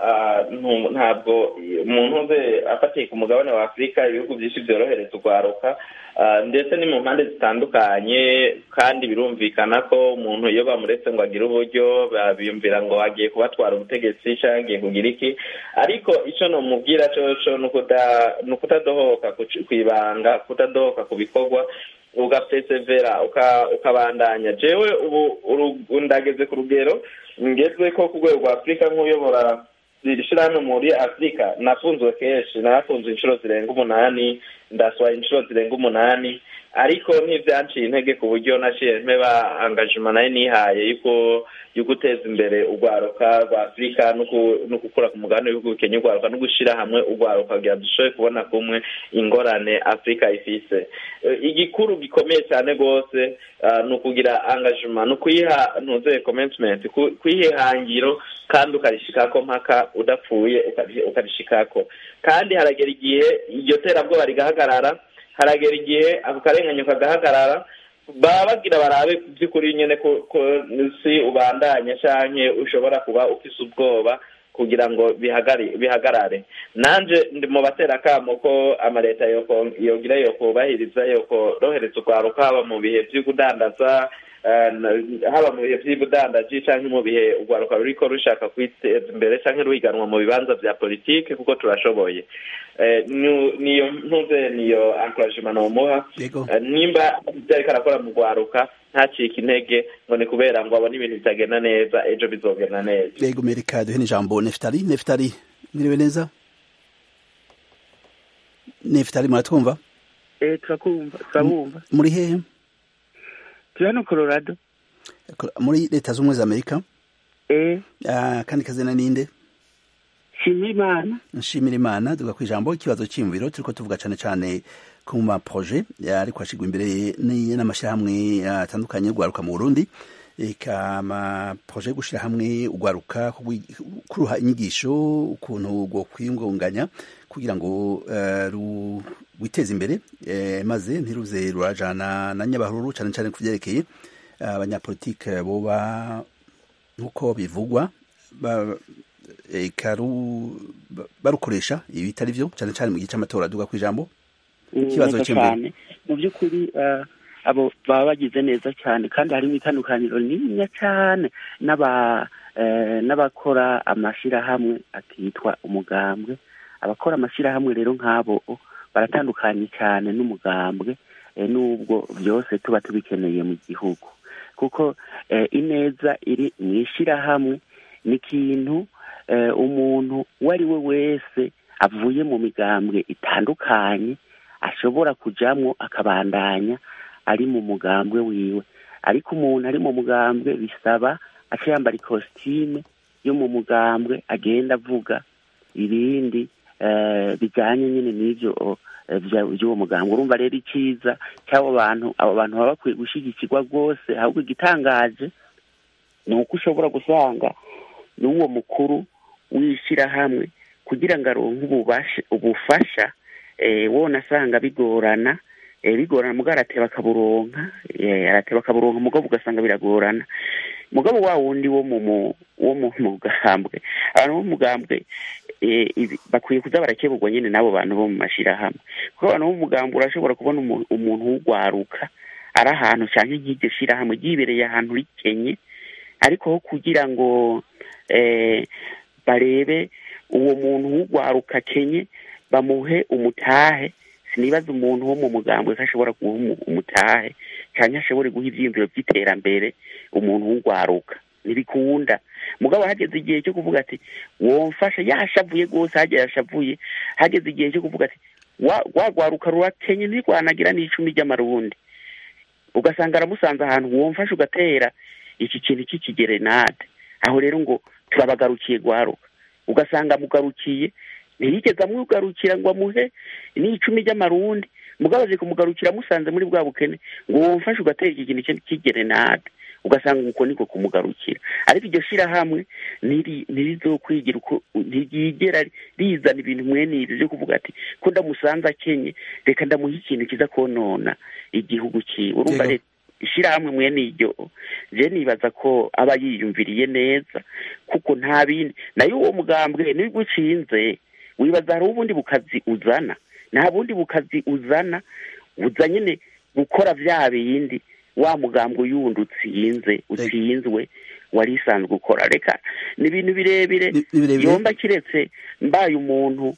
ntabwo umuntu uze afatiye ku mugabane wa afurika ibihugu byinshi byorohereza urwaruka ndetse ni mu mpande zitandukanye kandi birumvikana ko umuntu iyo bamuretse ngo agire uburyo biyumvira ngo agiye kubatwara ubutegetsi cyangwa agiye kugira iki ariko icyo namubwira cyo ni ukutadohoka ku ibanga kutadohoka ku bikorwa ugapesevera ukabandanya jewe ubu ndageze ku rugero ngezwe ko ku rwego rwa afurika nk'uyobora iri shyirahamwe muri afurika nafunzwe kenshi nafunzwe inshuro zirenga umunani ndaswaye inshuro zirenga umunani ariko ntibyanciye intege ku buryo naciye mpeba angajima nayo nihaye yuko yo guteza imbere urwaruka rwa afurika no gukura ku mugabane w'ibihugu bikenya urwaruka no gushyira hamwe urwaruka kugira ngo dushobore kubona kumwe ingorane afurika ifise igikuru gikomeye cyane rwose ni ukugira angajima ni ukuyiha ntuzeye komentimenti kuyiha ihangiro kandi ukarishikako mpaka udapfuye ukarishikako kandi haragera igihe iryo terabwoba rigahagarara haragera igihe ako karenganyo kagahagarara baba bagira barabe by'ukuri nyine ko si ubandanya cyangwa ushobora kuba ufise ubwoba kugira ngo bihagarare nanje ndi mu batera akamo ko amaleta yogira yokubahiriza yokorohereza urwaruka haba mu bihe vy'ukudandaza haba mu bihe vy'ubudandaji canke mu bihe urwaruka ruriko rushaka kwiteza imbere canke ruhiganwa mu bibanza vya politike kuko turashoboye niyo ntuze niyo encouragement nomuha nimba ivyo ariko arakora mu rwaruka ntacike intege ngo ni kubera ngo abone ibintu bitagenda neza ejo bizogenda neza yego mereka duhe n'ijambo nefutari nefutari mwiriwe neza nefutari muratwumva eh turakumva turabumva muri hehe turi hano colorado muri leta z'ubumwe za amerika eh kandi kazina ninde nshimira imana nshimira imana tuvuga ku ijambo ikibazo cy'imviro turiko tuvuga cane cane ku maproje ariko ashigwa imbere n'amashyirahamwe atandukanye urwaruka mu burundi eka amaproje yo gushira hamwe urwaruka kuruha inyigisho ukuntu rwo kwiyungunganya kugira ngo rwiteze imbere maze ntiruze rurajana na nyabahururu cane cane ku vyerekeye abanyapolitike boba nk'uko bivugwa barukoresha ibitari byo cyane cyane mu gihe cy'amatora aduga ku ijambo ikibazo cyane mu by'ukuri abo baba bagize neza cyane kandi harimo itandukaniro niniya cyane n'abakora amashyirahamwe akitwa umugambwe abakora amashyirahamwe rero nk'abo baratandukanye cyane n'umugambwe n'ubwo byose tuba tubikeneye mu gihugu kuko ineza iri mu ishyirahamwe ni ikintu umuntu uwo ari we wese avuye mu migambwe itandukanye ashobora kujyamo akabandanya ari mu mugambwe wiwe ariko umuntu ari mu mugambwe bisaba aca yambara ikositime yo mu mugambwe agenda avuga ibindi bijyanye nyine n'ibyo by'uwo mugambwe urumva rero icyiza cy'abo bantu abo bantu baba bakwiye gushyigikirwa rwose ahubwo igitangaje ni uko ushobora gusanga n'uwo mukuru w'ishyirahamwe kugira ngo aronke ubufasha wona asanga bigorana bigorana mugabo arateba akaburonka arateba akaburonka mugabo ugasanga biragorana mugabo wa wundi wo mu wo mu mugambwe abantu bo mu mugambwe bakwiye kuza barakeburwa nyine n'abo bantu bo mu mashyirahamwe kuko abantu bo mu mugambwe urashobora kubona umuntu w'ugwaruka ari ahantu cyangwa nk'iryo shyirahamwe ryibereye ahantu rikenye ariko ho kugira ngo barebe uwo muntu w'ugwaruka kenye bamuhe umutahe sinibaza umuntu wo mu mugambwe ko ashobora guha umutahe cyangwa ashobore guha ibyiyumviro by'iterambere umuntu w'ugwaruka ntibikunda mugabo hageze igihe cyo kuvuga ati womfasha yashavuye rwose hagera yashavuye hageze igihe cyo kuvuga ati wagwaruka rurakenye ntirwanagira n'icumi ry'amarundi ugasanga aramusanze ahantu womfasha ugatera iki kintu cy'ikigerenade aho rero ngo turabagarukiye gwaruka ugasanga amugarukiye ntiyigeze amugarukira ngo amuhe n'icumi ry'amarundi mugabo aje kumugarukira amusanze muri bwa bukene ngo womfashe ugatera iki kintu cy'igerenade ugasanga uko niko kumugarukira ariko iryo shyirahamwe ntirizokwigira uko ntiryigera rizana ibintu mwene ibyo byo kuvuga ati ko ndamusanze akenye reka ndamuha ikintu kiza konona igihugu cyiwe urumva rero ishyirahamwe mwene iryo je nibaza ko aba yiyumviriye neza kuko nta bindi nayo uwo mugambwe niba ucinze wibaza hari ubundi bukazi uzana nta bundi bukazi uzana uza nyine gukora bya bindi wa mugambwe yundi utsinze utsinzwe wari isanzwe ukora reka ni ibintu birebire yomba kiretse mbaye umuntu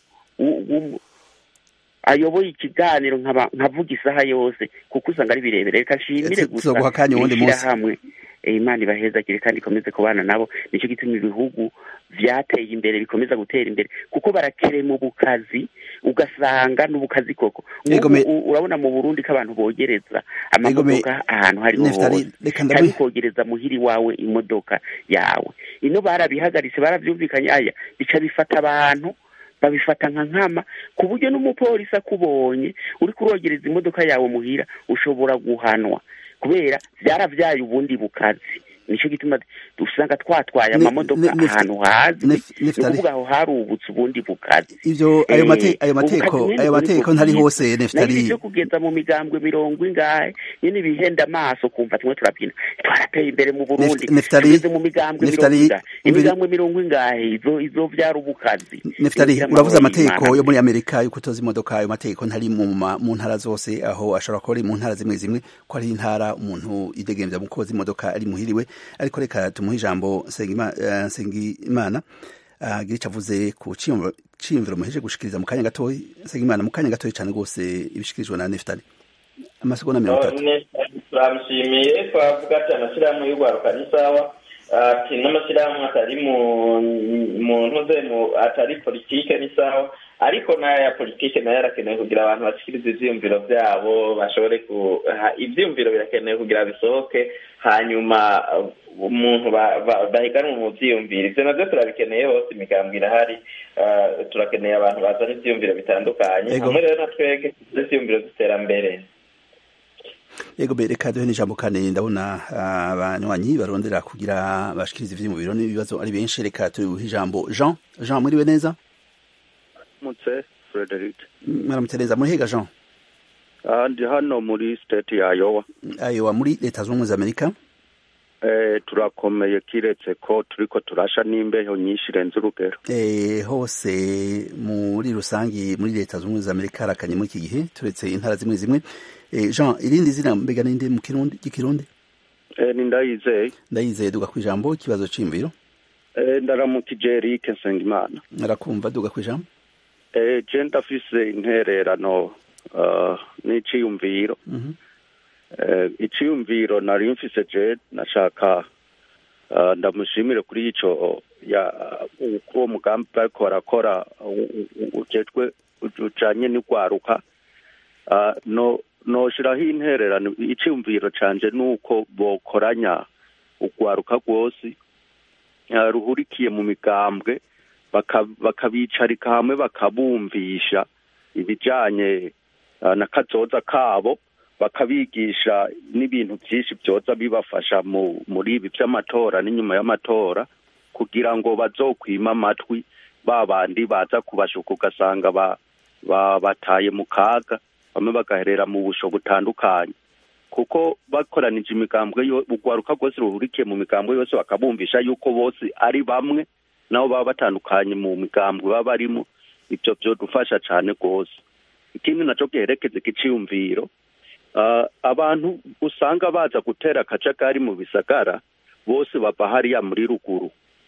ayoboye ikiganiro nkavuga isaha yose kuko usanga ari birebire reka nshimire gusa ishyirahamwe imana ibahezagire kandi ikomeze kubana nabo nicyo gituma ibihugu byateye imbere bikomeza gutera imbere kuko barakere mu bukazi ugasanga n'ubukazi koko urabona mu burundi ko abantu bogereza amamodoka ahantu hariho hose kandi ukogereza muhiri wawe imodoka yawe ino barabihagaritse barabyumvikanye aya bica bifata abantu babifata nka nkama ku buryo n'umupolisi akubonye uri kurogereza imodoka yawe muhira ushobora guhanwa kubera byarabyaye ubundi bukazi nicyo gituma usanga twatwaye amamodoka ahantu hazi ni ukuvuga aho harubutse ubundi bukazi ivyo ayo mate ayo mateko ayo mateko ntari hose neftali byo kugeza mu migambwe mirongo ingahe nyine bihenda amaso kumva tumwe turabyina twarateye imbere mu Burundi tugeze mu migambwe mirongo ingahe imigambwe mirongo ingahe izo izo vyari ubukazi neftali uravuze amateko yo muri Amerika yo kutoza imodoka ayo mateko ntari mu mu ntara zose aho ashobora kuba ari mu ntara zimwe zimwe ko ari intara umuntu idegembya mu koza imodoka ari muhiriwe ariko reka tumuhe ijambo Nsengimana agira icyo avuze ku ciyumviro muheje gushikiriza mu kanya gatoya Nsengimana mu kanya gatoya cyane rwose ibishikirijwe na Neftali amasegonda mirongo itatu turamushimiye twavuga ati amashyirahamwe y'urwaruka ni sawa ati n'amashyirahamwe atari mu ntuze atari politike ni sawa ariko n'aya politike nayo arakenewe kugira abantu bashikirize ivyiyumviro vyabo bashobore ku ivyiyumviro birakenewe kugira bisohoke hanyuma umuntu bahiganwe mu vyiyumviro ivyo navyo turabikeneye hose imigambo irahari turakeneye abantu bazana ivyiyumviro bitandukanye hamwe rero na twege ivyiyumviro z'iterambere yego be reka duhe n'ijambo kane ndabona abanywanyi barondera kugira bashikirize ivyiyumviro n'ibibazo ari benshi reka tuhe ijambo jean jean mwiriwe neza mutse frederic mwaramutse neza muri hega jean ndi hano muri state ya iowa iowa muri leta zunze ubumwe za amerika eh turakomeye kiretse ko turiko turasha n'imbeho nyinshi irenze urugero eh hose muri rusangi muri leta zunze ubumwe za amerika harakanye muri iki gihe turetse intara zimwe zimwe eh jean irindi zina mbega ninde mu kirundi gikirundi eh ni ndayizeye ndayizeye duga ku ijambo ikibazo c'imviro eh ndaramukije Eric Nsengimana narakumva duga ku ijambo eh je ndafise intererano uh, n'iciyumviro eh iciyumviro nari mfise je nashaka uh, ndamushimire kuri ico ya uwo mugambi bariko barakora ujejwe ujanye n'urwaruka uh, no noshiraho intererano iciyumviro canje nuko bokoranya urwaruka rwose ruhurikiye mu migambwe bakabicarika hamwe bakabumvisha ibijanye na kazoza kabo bakabigisha n'ibintu byinshi byoza bibafasha muri ibi by'amatora n'inyuma y'amatora kugira ngo bazokwima amatwi ba bandi baza kubashuka ugasanga bataye mu kaga bamwe bagaherera mu busho butandukanye kuko bakoranije imigambwe urwaruka rwose ruhurikiye mu migambwe yose bakabumvisha yuko bose ari bamwe nabo baba batandukanye mu migambwe baba barimo ibyo byodufasha cyane rwose ikindi nacyo giherekeza ikiciyumviro abantu usanga baza gutera akajagari mu bisagara bose bava hariya muri ruguru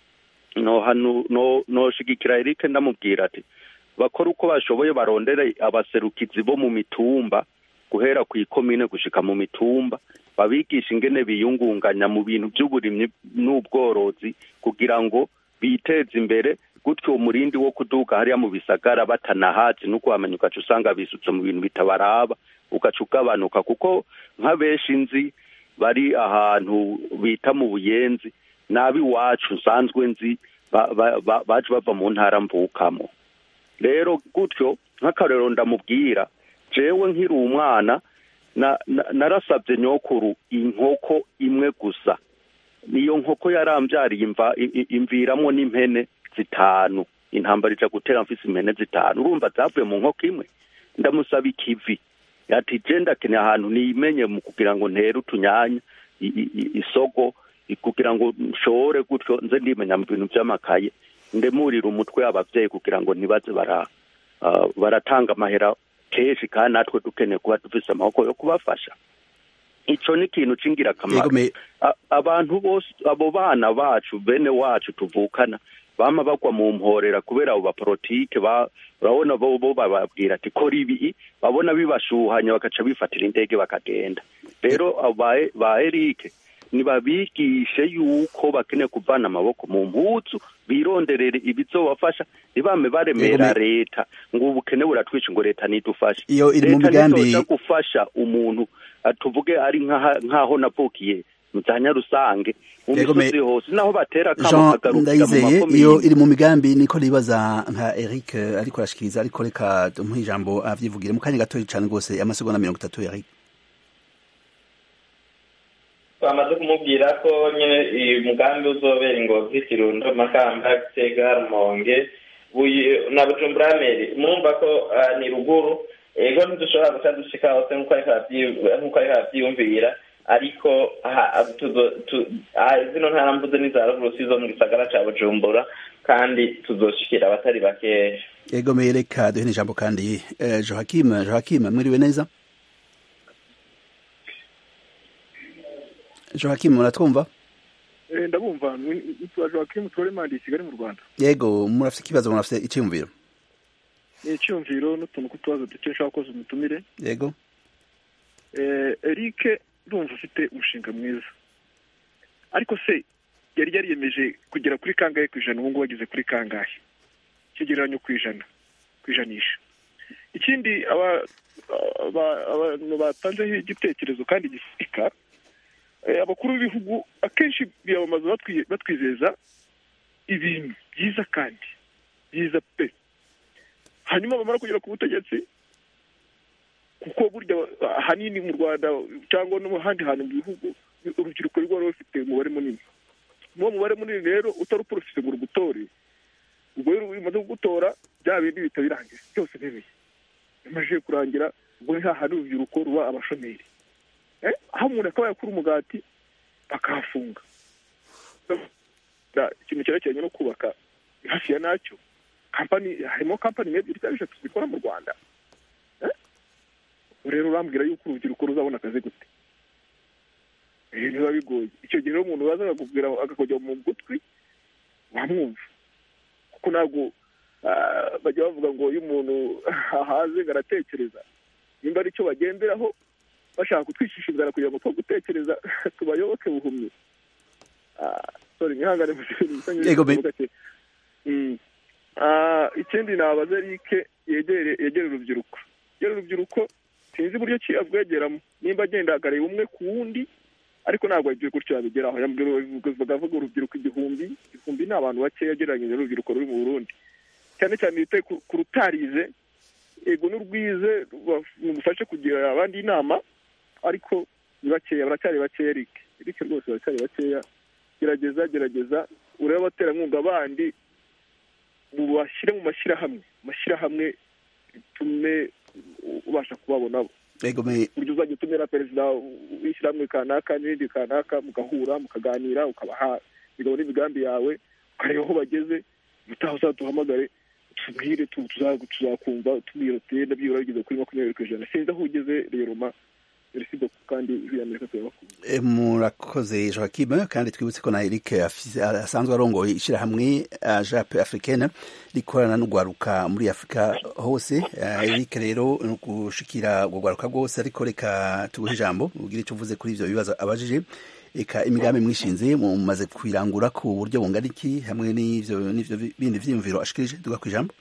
noshigikira Eric ndamubwira ati bakora uko bashoboye barondere abaserukizi bo mu mitumba guhera ku ikomine gushika mu mitumba babigisha ingene biyungunganya mu bintu by'uburimyi n'ubworozi kugira ngo biteze imbere gutyo umurindi wo kuduga hariya mu bisagara batanahazi no kuhamenya ugaca usanga bisutse mu bintu bitabaraba ugaca ugabanuka kuko nka benshi nzi bari ahantu bita mu buyenzi nabi iwacu nsanzwe nzi baje bava mu ntara mvukamo rero gutyo nk'akarero ndamubwira jewe nkiri umwana narasabye nyokuru inkoko imwe gusa niyo nkoko yarambyariye imviramo n'impene zitanu intambara ija gutera mfise impene zitanu urumva zavuye mu nkoko imwe ndamusaba ikivi ati je ndakeneye ahantu nimenye mu kugira ngo ntere utunyanya isogo kugira ngo nshobore gutyo nze ndimenya mu bintu vy'amakaye ndemurira umutwe abavyeyi kugira ngo ntibaze bara baratanga amahera kenshi kandi natwe dukeneye kuba dufise amaboko yo kubafasha ico ni ikintu c'ingirakamaro abantu bose abo bana bacu bene wacu tuvukana bama bagwa mu mporera kubera abo bapolitike urabona bo bo bababwira ati kora ibi babona bibashuhanya bagaca bifatira indege bakagenda rero ba Eric nibabigishe yuko bakeneye kuvana amaboko mu mpuzu bironderere ibizobafasha ntibame baremera leta ngo ubukene buratwica ngo leta nidufashe iyo iri mu migambi gufasha umuntu tuvuge ari nk'aho navukiye za nyarusange mu misozi hose naho batera kamo kagarukira mu makomine iyo iri mu migambi niko ribaza nka Eric ariko arashikiriza ariko reka tumuhe ijambo avyivugire mu kanya gato cyane rwose amasegonda mirongo itatu Eric twamaze kumubwira ko nyine uyu mugambi uzobera ingozi kirundo makamba gitega rumonge na bujumbura meri mwumva ko ni ruguru ego ntidushobora guca dushika hose nk'uko ariko arabyiyumvira ariko zino ntara mvuze n'iza ruguru si zo mu gisagara ca bujumbura kandi tuzoshikira abatari bakeya ego reka duhe n'ijambo kandi johakim johakim mwiriwe neza johakim muratwumva ndabumva nitwa johakim turemandi i kigali mu rwanda yego murafite ikibazo murafite icyiyumviro ni icyumviro n'utuntu tw'utubazo duke nshaka koza umutumire yego eric ndumva ufite umushinga mwiza ariko se yari yariyemeje kugera kuri kangahe ku ijana ubu ngubu ageze kuri kangahe ikigereranyo ku ijana ku ijanisha ikindi abantu batanzeho igitekerezo kandi gisika abakuru b'ibihugu akenshi biyamamaza batwizeza ibintu byiza kandi byiza pe hanyuma bamara kugera ku butegetsi kuko burya ahanini mu rwanda cyangwa no mu handi hantu mu bihugu urubyiruko rwari rufite umubare munini n'uwo mubare munini rero utari uporofise ngo urugutore ubwo rero bimaze kugutora bya bindi bihita birangira byose ntibeye bimaze kurangira ubwo ni hahandi urubyiruko ruba abashomeri aho umuntu akaba yakura umugati bakahafunga ikintu cyerekeranye no kubaka hafi ya nacyo kampani harimo kampani ebyiri cyangwa eshatu zikora mu rwanda rero urambwira yuko urubyiruko ruzabona akazi gute biba bigoye icyo gihe rero umuntu waza akakubwira akakujya mu gutwi wamwumva kuko ntabwo bajya bavuga ngo iyo umuntu ahaze ngo aratekereza nimba ari cyo bagenderaho bashaka kutwicisha inzara kugira ngo two gutekereza tubayoboke buhumyi sorry mwihangane mu gake ikindi nabaza rike yegere yegere urubyiruko yegere urubyiruko sinzi uburyo ki abwegeramo nimba agenda akareba umwe ku wundi ariko ntabwo yagiye gutyo yabigeraho bakavuga urubyiruko igihumbi igihumbi ni abantu bakeya agereranyije n'urubyiruko ruri mu burundi cyane cyane bite ku rutarize yego n'urwize mufashe kugira abandi inama ariko ni bakeya baracyari bakeya erike erike rwose baracyari bakeya gerageza gerageza urebe abaterankunga bandi bashyire mu mashyirahamwe amashyirahamwe bitume ubasha kubabona uburyo uzajya utumira perezida w'ishyirahamwe kanaka n'irindi kanaka mugahura mukaganira ukabaha imigabo n'imigambi yawe ukareba aho bageze ubutaha uzaduhamagare tubwire tuzakumva tubwira uti ndabyibura bigeze kuri makumyabiri ku ijana sinzi aho ugeze rero ma kandi amerika turabakunda murakoze joakim kandi twibutse ko na eric asanzwe arongoye ishyirahamwe jape africaine rikorana n'urwaruka muri afurika hose eric rero ni ugushikira urwo rwaruka rwose ariko reka tuguhe ijambo ubwire icyo uvuze kuri ibyo bibazo abajije reka imigambi mwishinze mumaze kwirangura ku buryo bungana iki hamwe n'ivyo bindi vyiyumviro ashikirije duga ku ijambo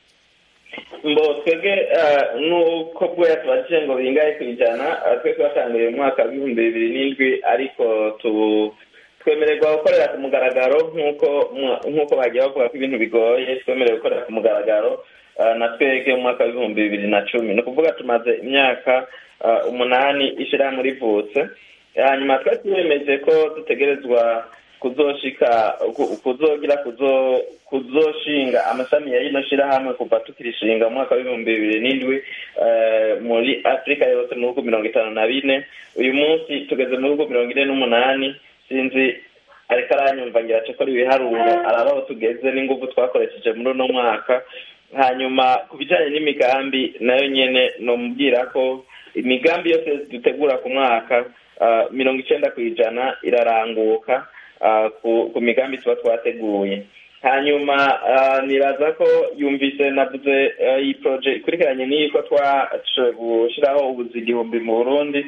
mbo twebwe nuko bwo yatubajije ngo bingahe ku ijana twe twatanguriye mu mwaka w'ibihumbi bibiri n'indwi ariko twemererwa gukorera ku mugaragaro nk'uko nk'uko bagiye bavuga ko ibintu bigoye twemerewe gukorera ku mugaragaro na twebwe mu mwaka w'ibihumbi bibiri na cumi ni ukuvuga tumaze imyaka umunani ishyirahamwe rivutse hanyuma twari twemeje ko dutegerezwa kuzoshika kuzogira kuzoshinga amashami ya rino shirahamwe kuva tukirishinga mu mwaka w'ibihumbi bibiri n'indwi muri afurika yose mu bihugu mirongo itanu na bine uyu munsi tugeze mu bihugu mirongo ine n'umunani sinzi ariko aranyumva ngira ace ko ibiharuro araba aho tugeze n'ingufu twakoresheje muri uno mwaka hanyuma ku bijyanye n'imigambi nayo nyine nomubwira ko imigambi yose dutegura ku mwaka mirongo icyenda ku ijana iraranguka ku migambi tuba twateguye hanyuma nibaza ko yumvise navuze iyi poroje ikurikiranye n'iyi ko twashoboye gushyiraho ubuzi igihumbi mu burundi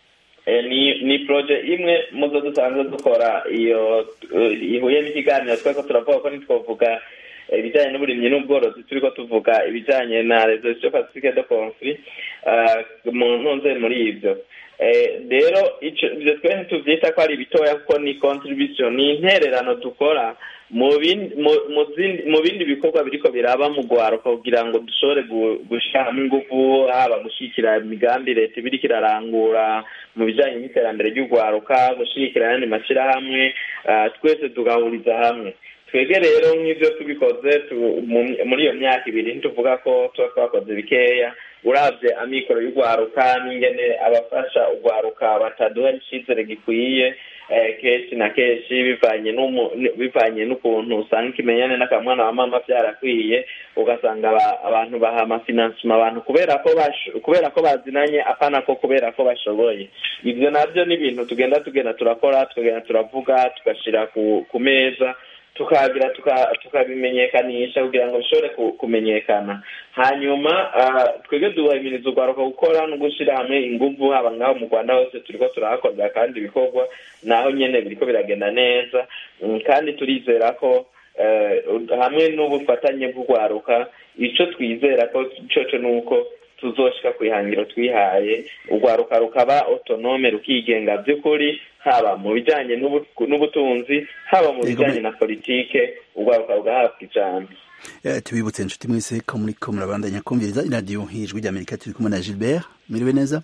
ni poroje imwe mu zo dusanzwe dukora iyo ihuye n'ikiganiro twari ko turavuga ko ntitwavuga ibijyanye n'uburimyi n'ubworozi turi ko tuvuga ibijyanye na resolution pacifique de conflit mu ntunze muri ibyo rero ibyo twe ntitubyita ko ari bitoya kuko ni contribution ni intererano dukora mu bindi bikorwa biriko biraba mu rwaruka kugira ngo dushobore gushyiramo ingufu haba gushyigikira imigambi leta iba iriko irarangura mu bijyanye n'iterambere ry'urwaruka gushyigikira ayandi mashyirahamwe twese tugahuriza hamwe twebwe rero nk'ibyo tubikoze muri iyo myaka ibiri ntituvuga ko tuba twakoze bikeya urabye amikoro y'urwaruka n'ingene abafasha urwaruka bataduha icyizere gikwiye kenshi na kenshi bivanye bivanye n'ukuntu usanga ikimenyane n'akamwana wa mama byarakwiye ugasanga abantu baha amafinansima abantu kubera ko kubera ko bazinanye apana ko kubera ko bashoboye ibyo nabyo ni ibintu tugenda tugenda turakora tukagenda turavuga tugashyira ku meza tukagira tukabimenyekanisha kugira ngo bishobore kumenyekana hanyuma twebwe duhimiriza urwaruka gukora no gushyira hamwe ingufu haba ngaho mu rwanda hose turi ko turahakorera kandi ibikorwa naho nyine biriko biragenda neza kandi turizera ko hamwe n'ubufatanye bw'urwaruka icyo twizera ko cyo ni uko tuzoshika ku ihangiro twihaye urwaruka rukaba otonome rukigenga by'ukuri haba mu bijyanye n'ubutunzi haba mu bijyanye na politike urwaruka rugahabwa ijambo tubibutse inshuti mwese ko muri ko murabandanya kumviriza iradiyo hijwi ry'amerika turi kumwe na gilbert mwiriwe neza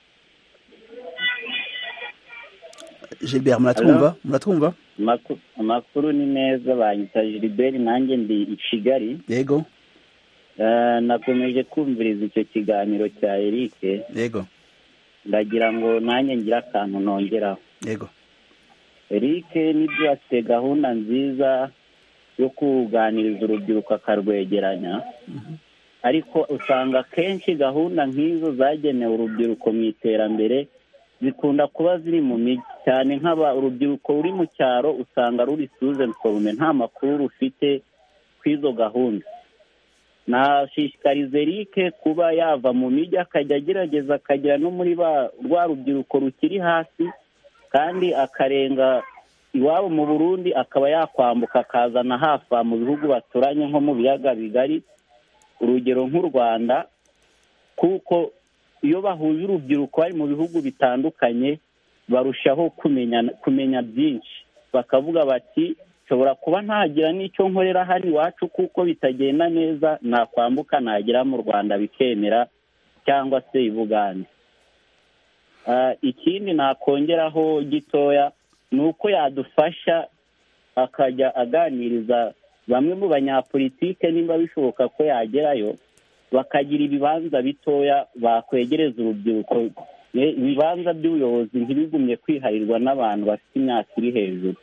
gilbert muratwumva muratwumva amakuru ni meza banyita gilbert nanjye ndi i kigali yego nakomeje kumviriza icyo kiganiro cya eric yego ndagira ngo nanjye ngire akantu nongeraho yego eric nibyo afite gahunda nziza yo kuganiriza urubyiruko akarwegeranya ariko usanga akenshi gahunda nk'izo zagenewe urubyiruko mu iterambere zikunda kuba ziri mu mijyi cyane nk'aba urubyiruko ruri mu cyaro usanga ruri suze forume nta makuru rufite kw'izo gahunda nashishikariza eric kuba yava mu mijyi akajya agerageza akagera no muri rwa rubyiruko rukiri hasi kandi akarenga iwabo mu burundi akaba yakwambuka akazana hafi mu bihugu baturanye nko mu biyaga bigari urugero nk'u rwanda kuko iyo bahuje urubyiruko bari mu bihugu bitandukanye barushaho kumenya kumenya byinshi bakavuga bati nshobora kuba ntagira n'icyo nkorera hano iwacu kuko bitagenda neza nakwambuka nagera mu rwanda bikemera cyangwa se i bugande ikindi nakongeraho gitoya ni uko yadufasha akajya aganiriza bamwe mu banyapolitike nimba bishoboka ko yagerayo bakagira ibibanza bitoya bakwegereza urubyiruko ibibanza by'ubuyobozi ntibigumye kwiharirwa n'abantu bafite imyaka iri hejuru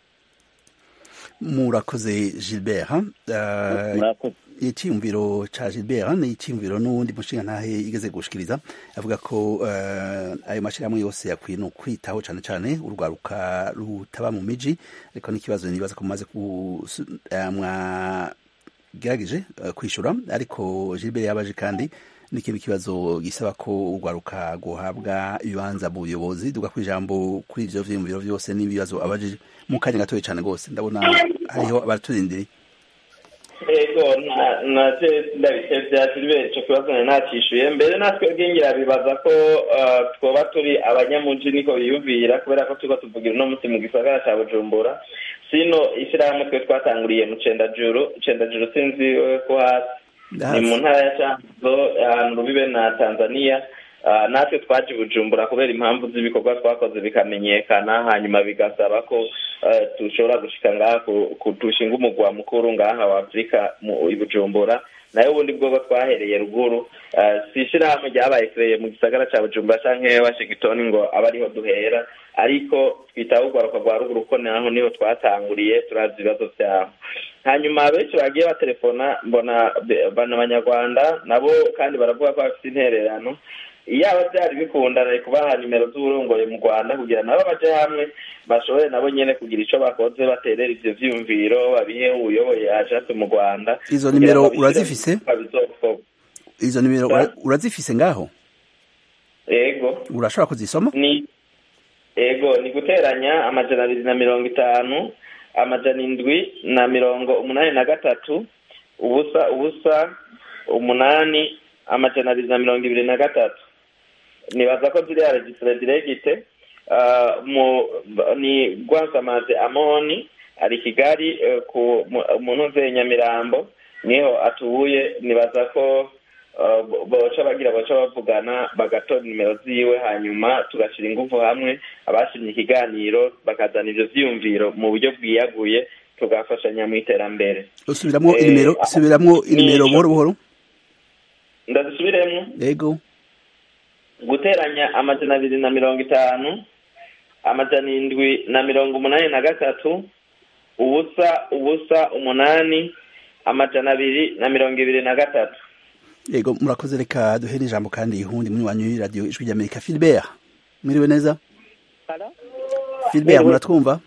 murakoze gilbert icyiyumviro cya gilbert ni icyiyumviro n'uwundi mushinga ntahe igeze gushikiriza avuga ko ayo mashyirahamwe yose yakwiye no kwitaho cyane cyane urwaruka rutaba mu miji ariko n'ikibazo nibaza ko mumaze mwagerageje kwishyura ariko gilbert yabaje kandi n'ikindi kibazo gisaba ko urwaruka guhabwa ibibanza mu buyobozi duga ku ijambo kuri ibyo vyiyumviro byose n'ibibazo abajije mu kanya gatoya cyane rwose ndabona hariho abaturindiriye ego nacyo ndabitevya siliveri ico kibazo nari nacishuye mbere natwe bwingira bibaza ko twoba turi abanyamuji niko biyumvira kubera ko turiko tuvugira uno munsi mu gisagara ca bujumbura sino ishyirahamwe twe twatanguriye mu cendajuru cendajuru sinzi ko hasi ni mu ntara ya canzo ahantu rubibe na tanzania natwe twaje bujumbura kubera impamvu z'ibikorwa twakoze bikamenyekana hanyuma bigasaba ko dushobora gushika ngaha dushinga umugwa mukuru ngaha wa afurika i bujumbura nayo ubundi bwoko twahereye ruguru si ishyirahamwe ryabaye kireye mu gisagara cya bujumbura cyangwa washington ngo abe ariho duhera ariko twitaho urwaruka rwa ruguru ko naho niho twatanguriye turazi ibibazo byabo hanyuma benshi bagiye batelefona mbona abanyarwanda nabo kandi baravuga ko bafite intererano iyaba byari bikunda nari kubaha nimero z'uburongoye mu rwanda kugira nabo baje hamwe bashobore nabo nyene kugira ico bakoze baterera ivyo vyiyumviro babihe uyoboye ajate mu rwanda izo nimero urazifise izo nimero urazifise ngaho ego urashobora kuzisoma ni ego ni guteranya amajana abiri na mirongo itanu amajana indwi na mirongo umunani na gatatu ubusa ubusa umunani amajana abiri na mirongo ibiri na gatatu nibaza ko ziriya registre diregite ni rwansamaze amoni ari kigali mu ntuze nyamirambo niho atuye nibaza ko boca bagira boca bavugana bagatora nimero ziwe hanyuma tugashyira ingufu hamwe abashimye ikiganiro bakazana ibyo byiyumviro mu buryo bwiyaguye tugafashanya mu iterambere usubiramo inimero usubiramo inimero buhoro buhoro ndazisubiremo yego guteranya amajana abiri na mirongo itanu amajana indwi na mirongo umunani na gatatu ubusa ubusa umunani amajana abiri na mirongo ibiri na gatatu yego murakoze reka duhere ijambo kandi ihundi muri wanyu radiyo ijwi ry'amerika filibert mwiriwe neza filibert muratwumva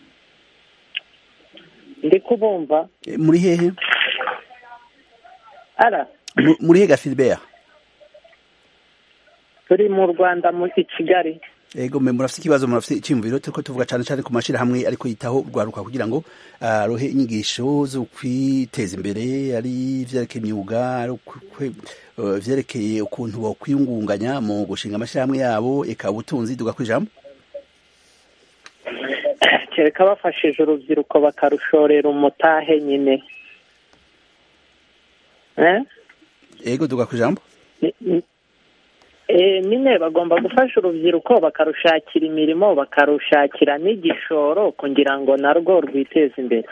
ndi kubumva muri hehe ara muri hega filibert turi mu rwanda muri kigali ego mwe murafite ikibazo murafite icyumviro turiko tuvuga cyane cyane ku mashyirahamwe ariko yitaho urwaruka kugira ngo arohe inyigisho zo kwiteza imbere ari ivyerekeye imyuga ari vyerekeye ukuntu bokwiyungunganya mu gushinga amashyirahamwe yabo eka ubutunzi duga kwijambo kereka bafashije urubyiruko bakarushorera umutahe nyine ego duga kwijambo nyine bagomba gufasha urubyiruko bakarushakira imirimo bakarushakira n'igishoro kugira ngo narwo rwiteze imbere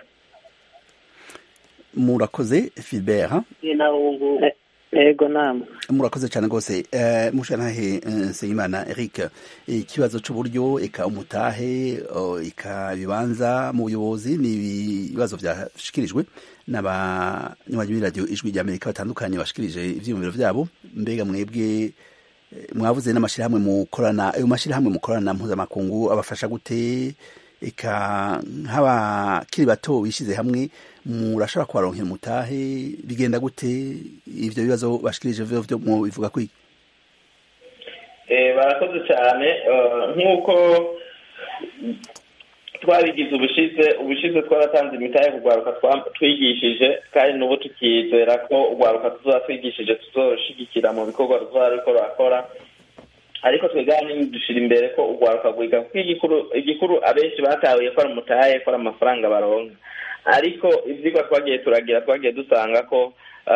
murakoze filibert yego nama murakoze cyane rwose mushantahe nsengimana eric ikibazo cy'uburyo eka umutahe eka ibibanza mu buyobozi ni ibibazo byashikirijwe n'abanywanyi b'iradiyo ijwi ry'amerika batandukanye bashikirije ibyiyumviro byabo mbega mwebwe mwavuze n'amashyirahamwe mukorana ayo mashyirahamwe mukorana mpuzamakungu abafasha gute eka nk'abakiri bato bishyize hamwe murashobora kubaronkera umutahe bigenda gute ibyo bibazo bashikirije byo bivuga kwiki barakoze cyane nk'uko twabigize ubushize ubushize twaratanze imitahe kugwaruka twigishije kandi n'ubu tukizera ko ugwaruka tuzaba twigishije tuzoshigikira mu bikorwa ruzaba ruriko rurakora ariko twigane dushira imbere ko ugwaruka gwiga kuko igikuru abenshi batahuye ko ari umutahe ko ari amafaranga baronka ariko ivyigwa twagiye turagira twagiye dusanga ko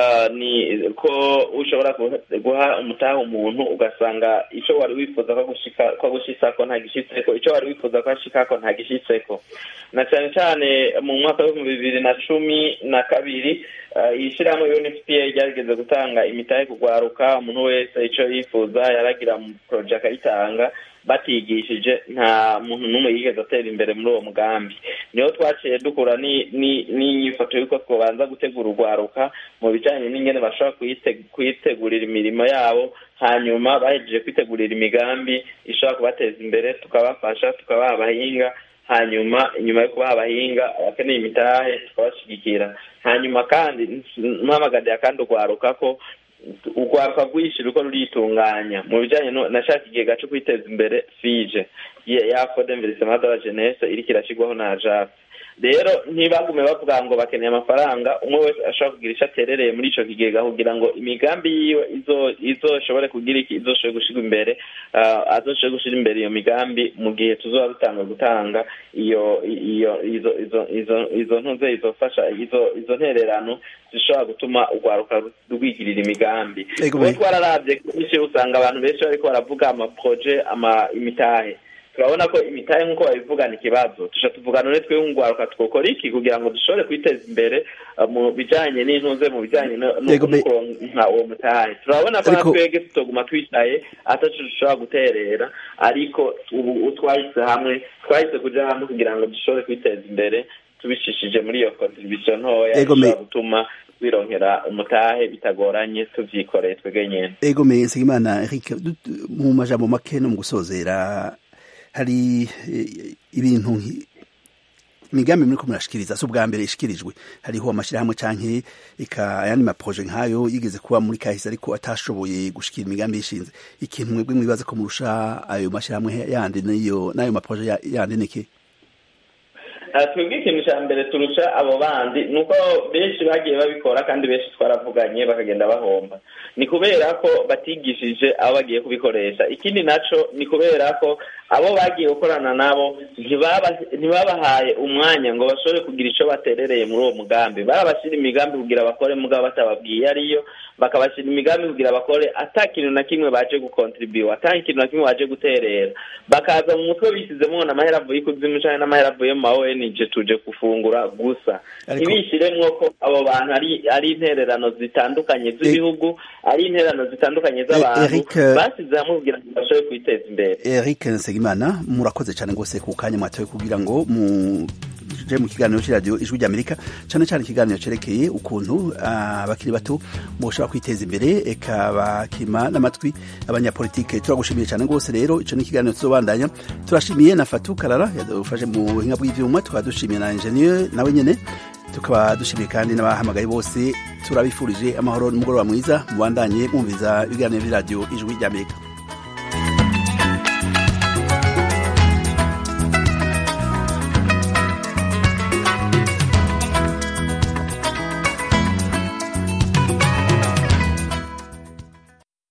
ni ko ushobora guha umutaha umuntu ugasanga icyo wari wifuza ko gushitsako nta gishitseko icyo wari wifuza ko ashikako nta gishitseko na cyane cyane mu mwaka w'ibihumbi bibiri na cumi na kabiri ishyirahamwe unfpa ryarigeze gutanga imitahe kugwaruka umuntu wese icyo yifuza yaragira mu poroje akayitanga batigishije nta muntu n'umwe yigeze atera imbere muri uwo mugambi niho twaciye dukura n'inyifoto y'uko twabanza gutegura urwaruka mu bijyanye n'ingene bashobora kuyitegurira imirimo yabo hanyuma bahejeje kwitegurira imigambi ishobora kubateza imbere tukabafasha tukabaha abahinga hanyuma inyuma yo kubaha abahinga abakeneye imitahe tukabashyigikira hanyuma kandi mpamagariye kandi urwaruka ko urwaruka rwishyira uko ruritunganya mu bijyanye na shaka ikigega cyo kwiteza imbere fije ya fode mverisema de la jeunesse iriko irashyirwaho na ajape rero ntibagume bavuga ngo bakeneye amafaranga umwe wese ashobora kugira icyo aterereye muri ico kigega kugira ngo imigambi yiwe izoshobore kugira iki izoshobore gushirwa imbere azoshobore gushira imbere iyo migambi mu gihe tuzoba dutanga gutanga iyo iyo izo izo izo izo ntuze izofasha izo izo ntererano zishobora gutuma urwaruka rwigirira imigambi kuko twararavye kenshi usanga abantu benshi bariko baravuga amaproje ama imitahe turabona ko imitahe nk'uko babivugana ikibazo tuja tuvugana none twe ngwaruka twokora iki kugira ngo dushobore kwiteza imbere mu bijanye n'intuze mu bijanye no kuronka uwo mutahe turabona ko natwege tutoguma twicaye ataco dushobora guterera ariko ubu twahise hamwe twahise kuja hamwe kugira ngo dushobore kwiteza imbere tubishishije muri iyo contribution ntoya ishobora gutuma wironkera umutahe bitagoranye tuvyikoreye twege nyene ego me nsengimana eric mu majambo make no mu gusozera hari ibintu imigambi muri ko murashikiriza si ubwa mbere ishikirijwe hariho amashyirahamwe canke eka ayandi maproje nk'ayo yigeze kuba muri kahise ariko atashoboye gushikira imigambi yishinze ikintu mwebwe mwibaza ko murusha ayo mashyirahamwe yandi n'iyo n'ayo maproje yandi niki twebwe ikintu cya mbere turusha abo bandi ni uko benshi bagiye babikora kandi benshi twaravuganye bakagenda bahomba ni kubera ko batigishije abo bagiye kubikoresha ikindi nacyo ni kubera ko abo bagiye gukorana nabo ntibabahaye umwanya ngo bashobore kugira icyo baterereye muri uwo mugambi barabashyira imigambi kugira bakore mugabo batababwiye ariyo bakabashyira imigambi kugira bakore ata kintu na kimwe baje gukontribuwa ata kintu na kimwe baje guterera bakaza mu mutwe bisizemo n'amahera avuye ikuzimu cyangwa n'amahera avuye mu ma ONG tuje gufungura gusa ntibishyiremwo ko abo bantu ari ari intererano zitandukanye z'ibihugu ari intererano zitandukanye z'abantu basize hamwe kugira ngo bashobore kwiteza imbere Eric Nsengimana murakoze cyane rwose ku kanya mwatoye kugira ngo mu je mu kiganiro cy'iradiyo ijwi ry'amerika cyane cyane ikiganiro cyerekeye ukuntu abakiri bato boshobora kwiteza imbere eka bakima n'amatwi abanyapolitike turagushimiye cyane rwose rero icyo ni ikiganiro tuzobandanya turashimiye na fatu karara yadufashe mu buhinga bw'ibyuma tukaba dushimiye na enjeniyeri nawe nyine tukaba dushimiye kandi n'abahamagaye bose turabifurije amahoro n'umugoroba mwiza mubandanye mwumviza ibiganiro by'iradiyo ijwi ry'amerika